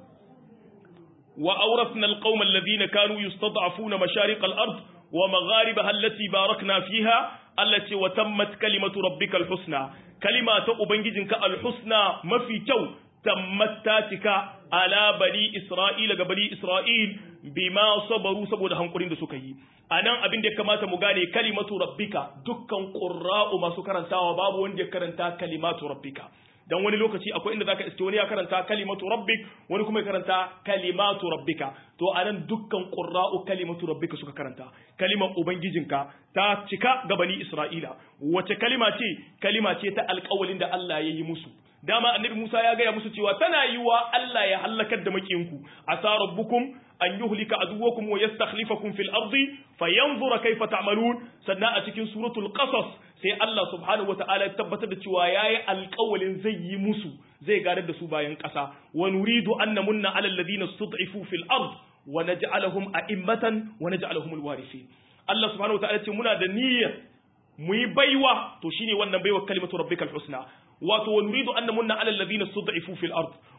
A: wa awrathna al-qauma alladhina kanu yustad'afuna mashariq al-ard wa magharibaha allati barakna fiha allati wa tammat kalimatu rabbika al-husna kalima ta ubangijinka al-husna mafi kyau tammat ta cika ala bani isra'ila ga bani isra'il bima sabaru saboda hankulin da suka yi anan abin da ya kamata mu gane kalimatu rabbika dukkan qurra'u masu karantawa babu wanda ya karanta kalimatu rabbika dan wani lokaci akwai inda zaka iske wani ya karanta kalimatu rabbik wani kuma ya karanta kalimatu rabbika to anan dukkan qurra'u kalimatu rabbika suka karanta kalimar ubangijinka ta cika ga bani isra'ila wace kalima ce kalima ce ta alƙawalin da Allah ya yi musu dama annabi Musa ya gaya musu cewa tana yiwa Allah ya halakar da makinku asa rabbukum an yuhlika aduwakum wa yastakhlifakum fil ardi fayanzura kayfa ta'malun sannan a cikin suratul qasas sai Allah subhanahu wataala ya tabbatar da cewa yayi alƙawalin zai yi musu zai gadar da su bayan ƙasa wa nuridu an namunna ala alladhina stud'ifu fil ard wa naj'alahum a'immatan wa naj'alahum alwarithin Allah subhanahu wataala ce muna da niyyar mu yi baiwa to shine wannan baiwa kalimatu rabbikal husna wato wa nuridu an namunna ala alladhina stud'ifu fil ard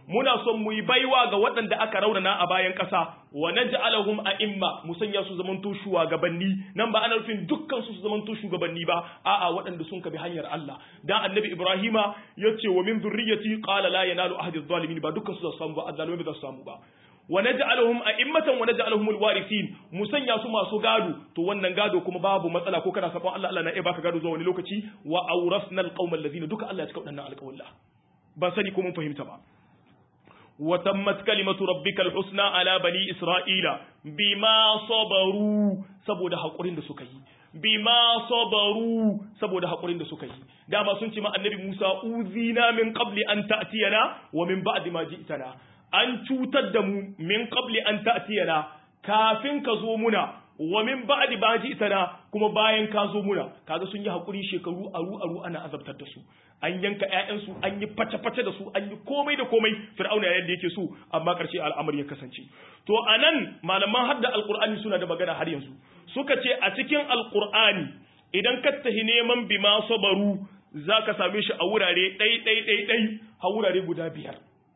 A: muna son mu yi baiwa ga waɗanda aka raunana a bayan ƙasa wa naj'alahum a'imma mu sanya su zamanto shugabanni nan ba ana nufin dukkan su su zamanto shugabanni ba a'a waɗanda sun kabi hanyar Allah dan annabi Ibrahima yace wa min dhurriyyati qala la yanalu ahdi adh-dhalimin ba dukkan su za su samu ba azzalumi ba za su samu ba wa naj'aluhum a'immatan wa naj'aluhum alwarithin mu sanya su masu gado to wannan gado kuma babu matsala ko kana sabon Allah Allah na iya baka gado zuwa wani lokaci wa awrasna alqawma alladhina duka Allah ya cika wadannan alƙawalla ba sani ko mun fahimta ba wa tammat kalimatu rabbikal husna ala bani isra'ila bima sabaru saboda hakurin da suka yi bima sabaru saboda hakurin da suka yi dama sun ce ma annabi Musa uzina min qabli an ta'tiyana wa min ba'di ma ji'tana an cutar da mu min qabli an ta'tiyana kafin ka zo muna wa min ba'di ba ji'tana kuma bayan ka zo muna kaga sun yi hakuri shekaru aru aru ana azabtar da su an yanka ƴaƴansu an yi face-face da su an yi komai da komai fir'auna yadda yake so amma ƙarshe al'amari ya kasance to anan malaman hadda alqur'ani suna da magana har yanzu suka ce a cikin alqur'ani idan ka tahi neman bima sabaru zaka same shi a wurare ɗai ɗai ɗai ɗai a wurare guda biyar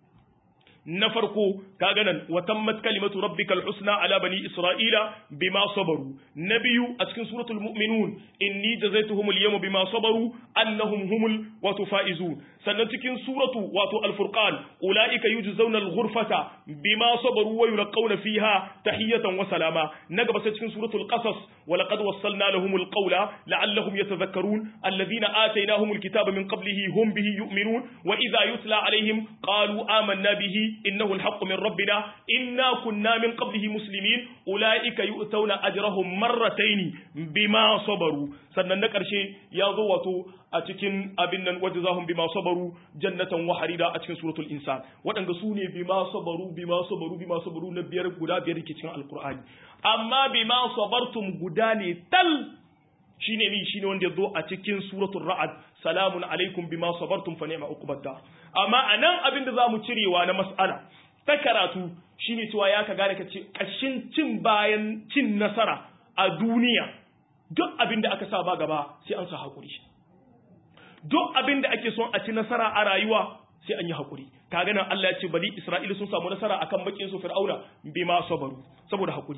A: na farko kaga nan wa tammat kalimatu rabbikal husna ala bani isra'ila bima sabaru na biyu a cikin suratul mu'minun inni jazaituhum al-yawma bima sabaru annahum humul wa faizun sannan cikin suratu wato al-furqan ulaika yujzauna al-ghurfata bima sabaru wa yulqawna fiha tahiyatan wa salama na gaba sai cikin suratul qasas wa laqad wassalna lahum al-qawla la'allahum yatadhakkarun alladhina atainahum al-kitaba min qablihi hum bihi yu'minun wa idha yutla alaihim qalu amanna bihi إنه الحق من ربنا إنا كنا من قبله مسلمين أولئك يؤتون أجرهم مرتين بما صبروا sannan na ƙarshe ya zo wato a cikin abin nan wajen zahun bima sabaru jannatan wa harida a cikin suratul insan waɗanda su ne bima sabaru bima sabaru bima sabaru na biyar guda biyar ke cikin alkur'ani amma bima sabartum guda ne tal shine ni shine wanda ya zo a cikin suratul ra'ad salamun alaikum bima sabartum fa ni'ma uqbata amma anan abin da zamu cirewa na mas'ala ta karatu shine cewa ya ka gane ka ce kashin cin bayan cin nasara a duniya duk abin da aka sa ba gaba sai an sa hakuri duk abin da ake son a ci nasara a rayuwa sai an yi hakuri kaga nan Allah ya ce bali Isra'ila sun samu nasara akan bakin su Fir'auna bima sabaru saboda hakuri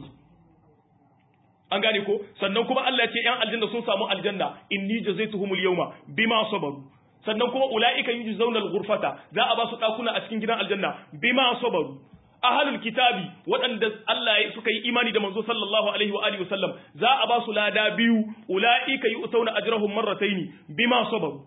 A: an gane ko sannan kuma Allah ya ce yan aljanna sun samu aljanna inni jazaituhumul yawma bima sabaru sannan kuma ulaika yujzauna al-ghurfata za a ba su dakuna a cikin gidan aljanna bima sabaru ahlul kitabi waɗanda Allah ya suka yi imani da manzo sallallahu alaihi wa alihi wasallam za a ba su lada biyu ulaika yu'tawna ajrahum marrataini bima sabaru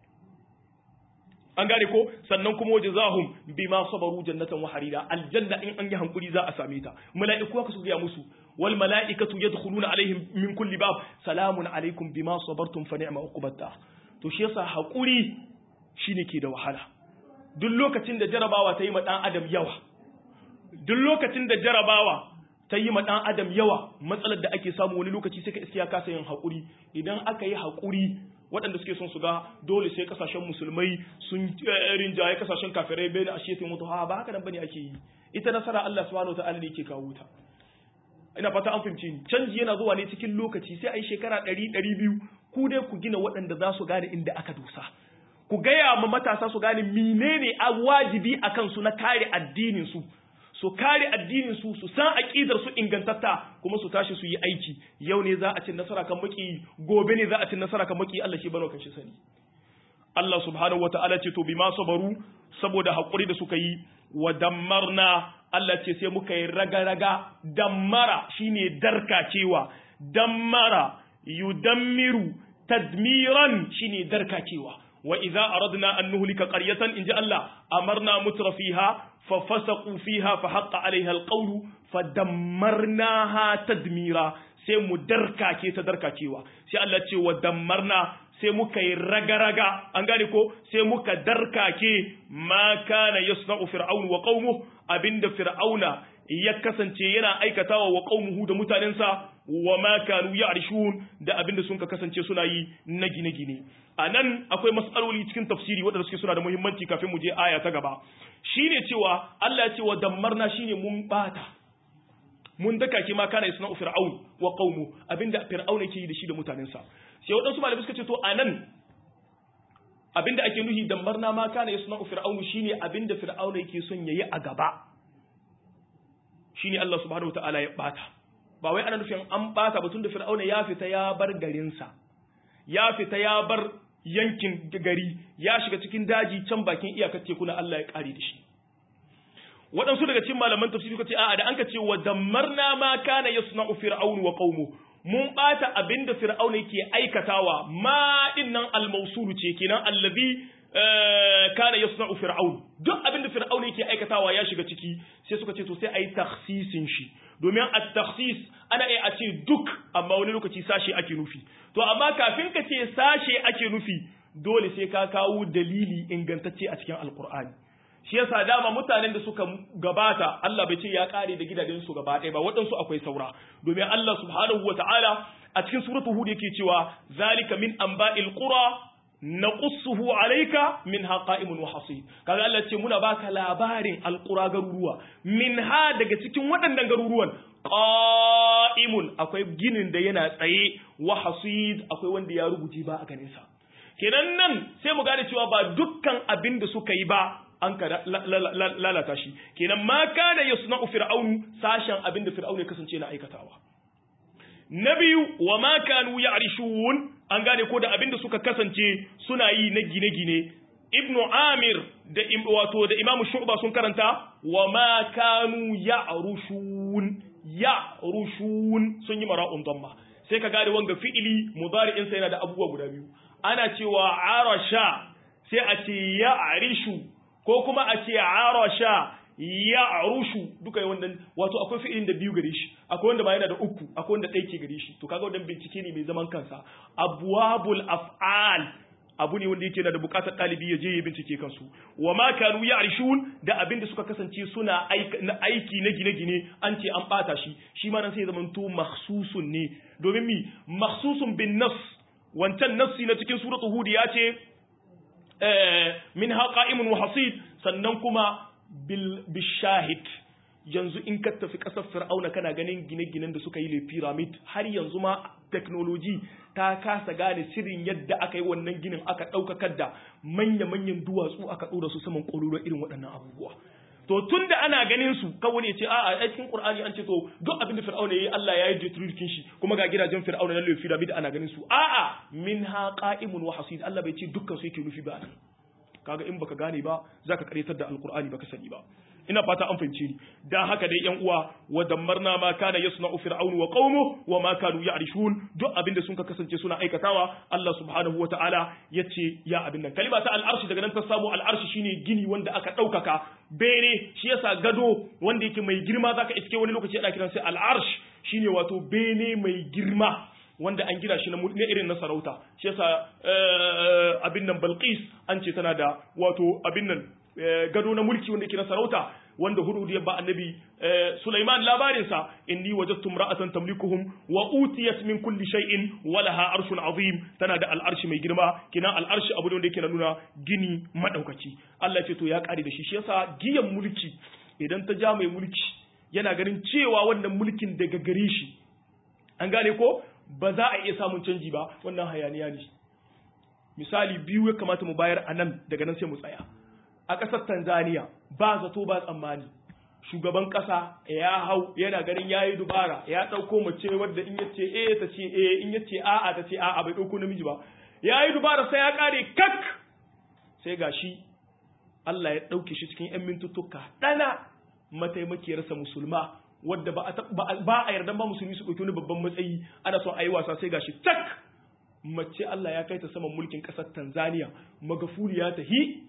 A: an gane ko sannan kuma waje zahum bima sabaru jannatan wa harira aljanna in an yi hankuri za a same ta mala'iku haka su ga musu wal mala'ikatu yadkhuluna alaihim min kulli bab salamun alaikum bima sabartum fa ni'ma uqbata to shi yasa hakuri shine ke da wahala duk lokacin da jarabawa ta yi ma dan adam yawa duk lokacin da jarabawa ta yi ma dan adam yawa matsalar da ake samu wani lokaci sai ka iskiya kasa yin hakuri idan aka yi hakuri waɗanda suke son su ga dole sai kasashen musulmai sun rinjaye kasashen kafirai bai da ashe mutu ha ba haka nan bane ake yi ita nasara Allah subhanahu wataala ne yake kawo ta ina fata an fahimci ni canji yana zuwa ne cikin lokaci sai a yi shekara ɗari ɗari biyu ku dai ku gina waɗanda za su gane inda aka dosa ku gaya ma matasa su gane menene a wajibi a kansu na kare addinin su su kare addinin su su san aqidar su ingantatta kuma su tashi su yi aiki yau ne za a ci nasara kan maki gobe ne za a ci nasara kan maki Allah shi bano kan shi sani Allah subhanahu wataala ce to bima sabaru saboda hakuri da suka yi wa dammarna Allah ce sai muka yi raga-raga dammara shine darkacewa dammara yudammiru tadmiran shine darkacewa wa idza aradna an nuhlika qaryatan inja Allah amarna mutrafiha fa fasaqu fiha fa haqqa alaiha alqawlu fa dammarnaha tadmira sai mu darkake ta darkacewa sai Allah ce wa dammarna sai muka yi raga-raga an gane ko sai muka darkake ma kana yasna'u fir'aun wa qaumuhu abinda fir'auna ya kasance yana aikatawa wa qaumuhu da mutanensa wa ma kanu ya'rishun da abinda sun ka kasance suna yi na gine-gine anan akwai mas'aloli cikin tafsiri waɗanda suke suna da muhimmanci kafin mu je aya ta gaba shine cewa Allah ya ce wa dammarna shine mun bata mun daka ki ma kana yasna'u fir'aun wa qaumu abinda fir'auna yake yi da shi da mutanensa sai waɗansu malamai suka ce to anan abinda ake nuhi dambarna ma kana yasna'u fir'aunu shine abinda fir'auna yake son yayi a gaba shine Allah subhanahu wataala ya bata ba wai ana nufin an bata ba tunda fir'auna ya fita ya bar garinsa ya fita ya bar yankin gari ya shiga cikin daji can bakin iyakar teku na Allah ya kare da shi waɗansu daga cikin malaman tafsiri suka ce a'a da an ka ce wa dammarna ma kana yasna'u fir'aunu wa qaumu mun bata abinda fir'auna yake aikatawa ma dinnan al-mawsulu ce kenan allazi kana yasna'u fir'aun duk abinda fir'auna yake aikatawa ya shiga ciki sai suka ce to sai ayi takhsisin shi domin at-takhsis ana iya a ce duk amma wani lokaci sashe ake nufi to amma kafin ka ce sashe ake nufi dole sai ka kawo dalili ingantacce a cikin alqur'ani shi yasa dama mutanen da suka gabata Allah bai ce ya kare da gidajen su gaba ɗaya ba waɗansu akwai saura domin Allah subhanahu wata'ala a cikin suratul hud yake cewa zalika min anba'il qura naqussuhu alayka minha qa'imun wa hasid kaga Allah ce muna baka labarin alqura garuruwa minha daga cikin waɗannan garuruwan qa'imun akwai ginin da yana tsaye wa hasid akwai wanda ya rubuce ba a ganin sa kenan nan sai mu gane cewa ba dukkan abin da suka yi ba an ka lalata shi kenan ma kana yasna'u fir'aunu sashen abin da fir'aunu ya kasance na aikatawa na biyu wa ma kanu ya'rishun an gane ko da abin da suka kasance suna yi na gine-gine ibnu amir da wato da imamu shu'ba sun karanta wa ma kanu ya'rushun ya'rushun sun yi mara'un damma sai ka gane wanga fi'ili mudari'in sa yana da abubuwa guda biyu ana cewa arasha sai a ce ya'rishu ko kuma a ce arasha ya arushu duka wannan wato akwai fi'ilin da biyu gare shi akwai wanda ba yana da uku akwai wanda ɗaya ke gare shi to kaga wannan bincike ne mai zaman kansa abwabul af'al abu ne wanda yake da bukatar ɗalibi ya je ya bincike kansu wa ma kanu ya'rishun da abin da suka kasance suna aiki na gine-gine an ce an bata shi shi ma nan sai zaman to makhsusun ne domin mi makhsusun bin nas wancan nassi na cikin suratul hud ya ce min qa'imun wa hasid sannan kuma bil bishahid yanzu in ka tafi kasar fir'auna kana ganin gine-ginen da suka yi le pyramid har yanzu ma technology ta kasa gane sirrin yadda aka yi wannan ginin aka ɗaukakar da manya-manyan duwatsu aka ɗora su saman ƙololo irin waɗannan abubuwa to tun da ana ganin su kawai ne ce a a cikin qur'ani an ce to duk abin da fir'auna yayi Allah ya yi detrudkin shi kuma ga gidajen fir'auna na le pyramid ana ganin su a a minha qa'imun wa hasid Allah bai ce dukkan su yake nufi ba nan kaga in baka gane ba zaka karetar da alqur'ani baka sani ba ina fata an fahimce ni dan haka dai yan uwa wa dammarna ma kana yasna'u fir'aunu wa qaumuhu wa ma kanu ya'rishun duk abinda sun ka kasance suna aikatawa Allah subhanahu wa ta'ala yace ya abin nan kalima ta al'arshi daga nan ta samu al'arshi shine gini wanda aka daukaka bene shi yasa gado wanda yake mai girma zaka iske wani lokaci ana kiran sai al'arsh shine wato bene mai girma wanda an gina shi na irin na sarauta shi yasa abin nan Balqis an ce tana da wato abin nan gado na mulki wanda yake na sarauta wanda hudu ya ba annabi Sulaiman labarin sa inni wajadtu imra'atan tamlikuhum wa utiyat min kulli shay'in wa laha arshun azim tana da al'arshi mai girma kina al'arshi abu ne wanda yake nuna gini madaukaki Allah ce to ya kare da shi shi yasa giyan mulki idan ta ja mai mulki yana ganin cewa wannan mulkin daga gare shi an gane ko ba za a iya samun canji ba wannan hayaniya ne misali biyu ya kamata mu bayar a nan daga nan sai mu tsaya a ƙasar tanzania ba zato ba tsammani shugaban ƙasa ya hau yana ganin ya yi dubara ya ɗauko mace wadda in yace eh ta ce eh in yace a'a ta ce a'a bai ɗauko namiji ba ya yi dubara sai ya ƙare kak sai ga shi Allah ya ɗauke shi cikin 'yan mintuttuka ɗana mataimakiyarsa musulma wadda ba a yarda ba musulmi su ɗauki wani babban matsayi ana son a yi wasa sai gashi tak mace Allah ya kai ta saman mulkin ƙasar Tanzania magafuli ya tahi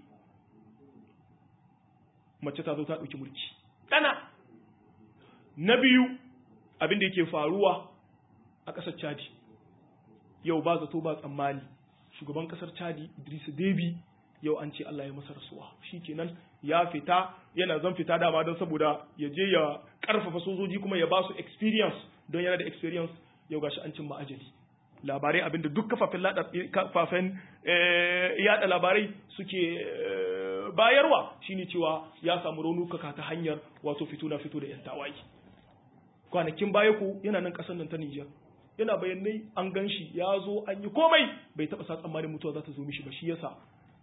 A: mace ta zo ta ɗauki mulki ɗana na biyu abin da yake faruwa a ƙasar Chadi yau ba zato ba tsammani shugaban ƙasar Chadi Idris Deby yau an ce Allah ya masa rasuwa shikenan ya fita yana zan fita dama don saboda ya je ya karfafa sojoji kuma ya ba su experience don yana da experience yau gashi an cin ma'ajali labarai abinda duk kafafen kafafen yada labarai suke bayarwa shine cewa ya samu raunuka ta hanyar wato fito na fito da yan tawaye kwanakin baya ku yana nan kasar nan ta Niger yana bayanai an gan shi ya zo an yi komai bai taba sa tsammanin mutuwa za ta zo mishi ba shi yasa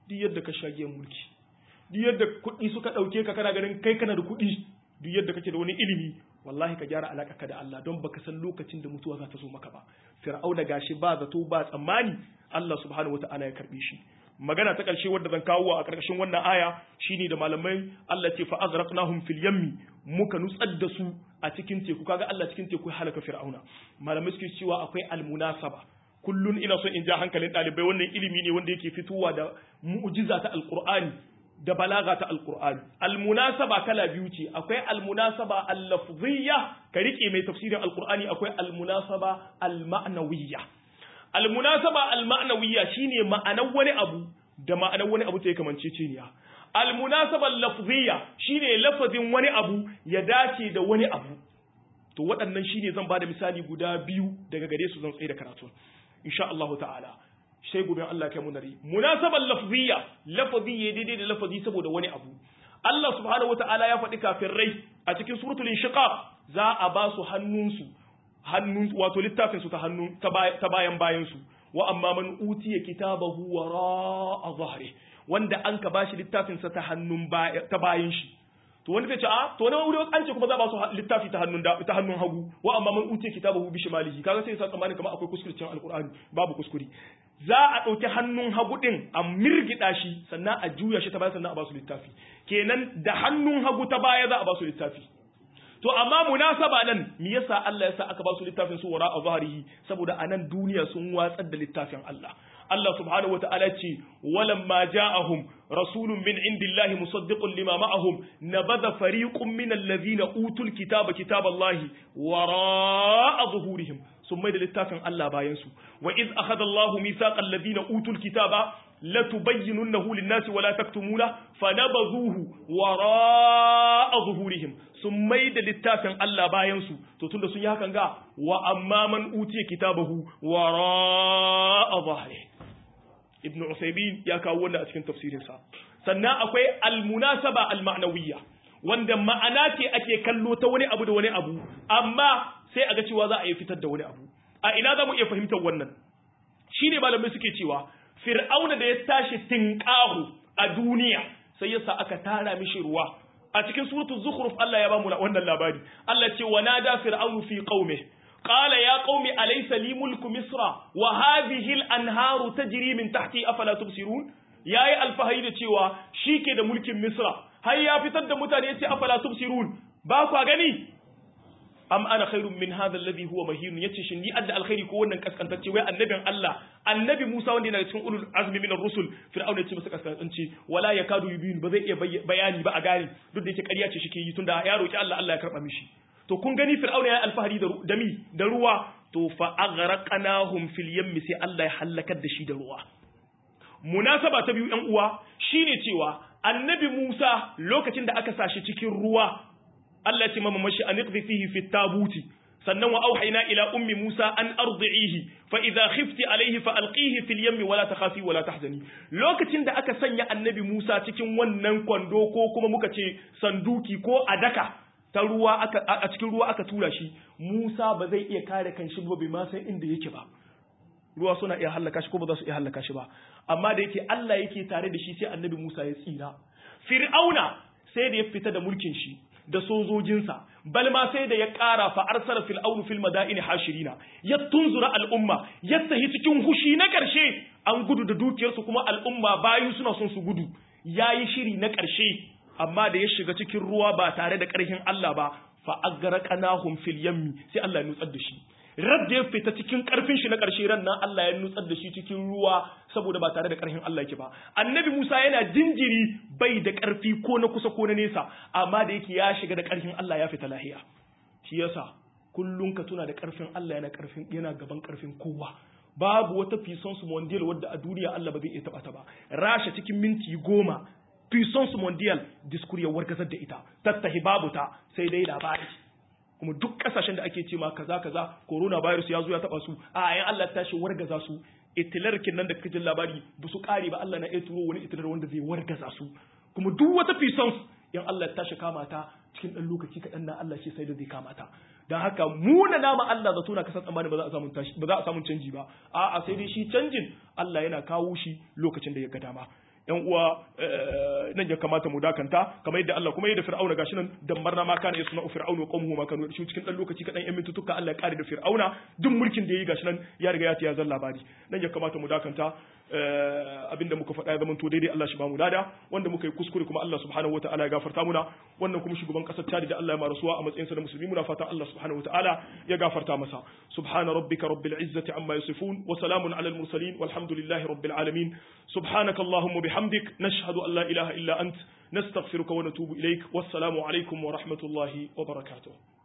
A: duk yadda ka shage mulki duk yadda kuɗi suka ɗauke ka kana ganin kai kana da kuɗi duk yadda kake da wani ilimi wallahi ka gyara alaƙa ka da Allah don baka san lokacin da mutuwa za ta zo maka ba fir'auna gashi ba zato ba tsammani Allah subhanahu wata'ala ya karbe shi magana ta ƙarshe wadda zan kawo a ƙarƙashin wannan aya shine da malamai Allah ce fa azraqnahum fil yammi muka nutsar da su a cikin teku kaga Allah cikin teku ya halaka fir'auna malamai suke cewa akwai almunasaba kullun ina son in ja hankalin ɗalibai wannan ilimi ne wanda yake fitowa da mu'jiza ta alqur'ani da balaga ta alqur'ani almunasaba kala biyu ce akwai almunasaba al-lafziyya ka rike mai tafsirin alqur'ani akwai almunasaba al-ma'nawiyya almunasaba al-ma'nawiyya shine ma'anar wani abu da ma'anar wani abu ta kamanceceniya almunasaba al-lafziyya shine lafazin wani abu ya dace da wani abu to waɗannan shine zan bada misali guda biyu daga gare su zan tsaye da karatu insha Allah ta'ala sai gobe Allah kai mu nari munasaban lafziyya lafazi ya daidai da lafazi saboda wani abu Allah subhanahu wata'ala ya faɗi kafin rai a cikin suratul inshiqaq za a ba su hannunsu hannun wato littafin su ta hannu ta bayan bayan su wa amma man utiya kitabahu wara zahri wanda an ka bashi littafin sa ta hannun ta bayan shi to wanda zai ce a to na wuri an ce kuma za ba su littafi ta hannun ta hannun hagu wa amma man utiya kitabahu bi shimalihi kaga sai sa tsammanin kamar akwai kuskure cikin alqur'ani babu kuskure za a ɗauki hannun hagu ɗin a mirgida shi sannan a juya shi ta baya sannan a ba su littafi kenan da hannun hagu ta baya za a ba su littafi to amma munasaba nan me yasa Allah yasa aka ba su littafin su wara a zahirihi saboda a nan duniya sun watsar da littafin Allah Allah subhanahu wataala ce walamma ja'ahum rasulun min indillahi musaddiqun lima ma'ahum nabadha fariqun min allazina utul kitaba kitaballahi wara zuhurihim sun mai da littafin Allah bayan su wa iz akhadha Allahu mithaqal ladina utul kitaba latubayyinunnahu lin-nasi wa la taktumuna fanabadhuhu wara'a zuhurihim sun mai da littafin Allah bayan su to tunda sun yi hakan ga wa amma man utiya kitabahu wara'a zahri ibn Usaymin ya kawo wannan a cikin tafsirin sa sannan akwai al-munasaba al-ma'nawiyya wanda ma'ana ce ake kallo ta wani abu da wani abu amma sai a ga cewa za a yi fitar da wani abu a ina za mu iya fahimtar wannan shine malamai suke cewa fir'auna da ya tashi tinqahu a duniya sai yasa aka tara mishi ruwa a cikin suratul zukhruf Allah ya ba mu wannan labari Allah ce wa nada fir'aunu fi qaumi qala ya qaumi alaysa li mulku misra wa hadhihi al-anharu tajri min tahti afala tubsirun yayi alfahari da cewa shike da mulkin misra har ya fitar da mutane yace afala tubsirun ba ku gani am ana khairun min hadha alladhi huwa mahin yace shin ni adda alkhairi ko wannan kaskantacce wai annabin Allah annabi Musa wanda yana cikin ulul azmi min ar-rusul fir'auna yace masa kaskantacce wala yakadu yubin ba zai iya bayani ba a gani duk da yake ƙarya ce shike yi tunda ya roki Allah Allah ya karba mishi to kun gani fir'auna ya alfahari da dami da ruwa to fa aghraqnahum fil yammi sai Allah ya halakar da shi da ruwa munasaba ta biyu yan uwa shine cewa annabi Musa lokacin da aka sashi cikin ruwa Allah ya ce mama mashi an iqdi fihi fi tabuti sannan wa auhayna ila ummi Musa an ardi'ihi fa idha khifti alayhi fa alqihi fil yammi wala takhafi wala tahzani lokacin da aka sanya annabi Musa cikin wannan kwando ko kuma muka ce sanduki ko adaka ta ruwa aka a cikin ruwa aka tura shi Musa ba zai iya kare kanshi ba bai ma san inda yake ba ruwa suna iya hallaka shi ko ba za su iya hallaka shi ba amma da yake Allah yake tare da shi sai annabi Musa ya tsira Fir'auna sai da ya fita da mulkin shi da sojojinsa bal ma sai da ya ƙara fa arsala fil aunu fil madaini hashirina ya tunzura al'umma ya tahi cikin hushi na ƙarshe an gudu da dukiyarsu kuma al'umma bayu suna son su gudu yayi shiri na ƙarshe amma da ya shiga cikin ruwa ba tare da ƙarfin Allah ba fa agraqnahum fil yammi sai Allah ya nutsar da shi radda ya fita cikin karfin shi na ƙarshe ran nan Allah ya nutsar da shi cikin ruwa saboda ba tare da ƙarfin Allah yake ba annabi Musa yana jinjiri bai da ƙarfi ko na kusa ko na nesa amma da yake ya shiga da ƙarfin Allah ya fita lahiya shi yasa kullun ka tuna da ƙarfin Allah yana ƙarfin yana gaban ƙarfin kowa babu wata puissance mondial wadda a duniya Allah ba zai iya taba ta ba rasha cikin minti goma puissance mondial diskur ya wargazar da ita tattahi babu ta sai dai labari kuma duk kasashen da ake ce ma kaza kaza coronavirus ya zo ya taba su a ayan Allah ta tashi wargaza su itilar nan da kake jin labari ba su kare ba Allah na iya turo wani itilar wanda zai wargaza su kuma duk wata puissance in Allah ya tashi kama ta cikin dan lokaci kaɗan na Allah shi sai da zai kama ta dan haka mu na nama Allah zato na kasan tsammani ba za a samu ba za a samu canji ba a'a sai dai shi canjin Allah yana kawo shi lokacin da ya ga dama yan uwa nan ya kamata mu dakanta kamar yadda Allah kuma yadda fir'auna gashi nan dammarna ma kana yasna fir'auna wa qawmuhu ma kanu shi cikin dan lokaci kadan yan mintutuka Allah ya kare da fir'auna duk mulkin da yayi gashi nan ya riga ya tiya zan labari nan ya kamata mu dakanta abinda muka faɗa ya zama to daidai Allah shi ba mu dada wanda muka yi kuskure kuma Allah subhanahu wataala ya gafarta muna wannan kuma shugaban kasar Chad da Allah ya marasuwa a matsayin sa na musulmi muna fata Allah subhanahu wataala ya gafarta masa subhana rabbika rabbil izzati amma yasifun wa salamun alal mursalin walhamdulillahi rabbil alamin subhanaka allahumma bihamdik nashhadu an la ilaha illa ant nastaghfiruka wa natubu ilaik wassalamu alaikum wa rahmatullahi wa barakatuh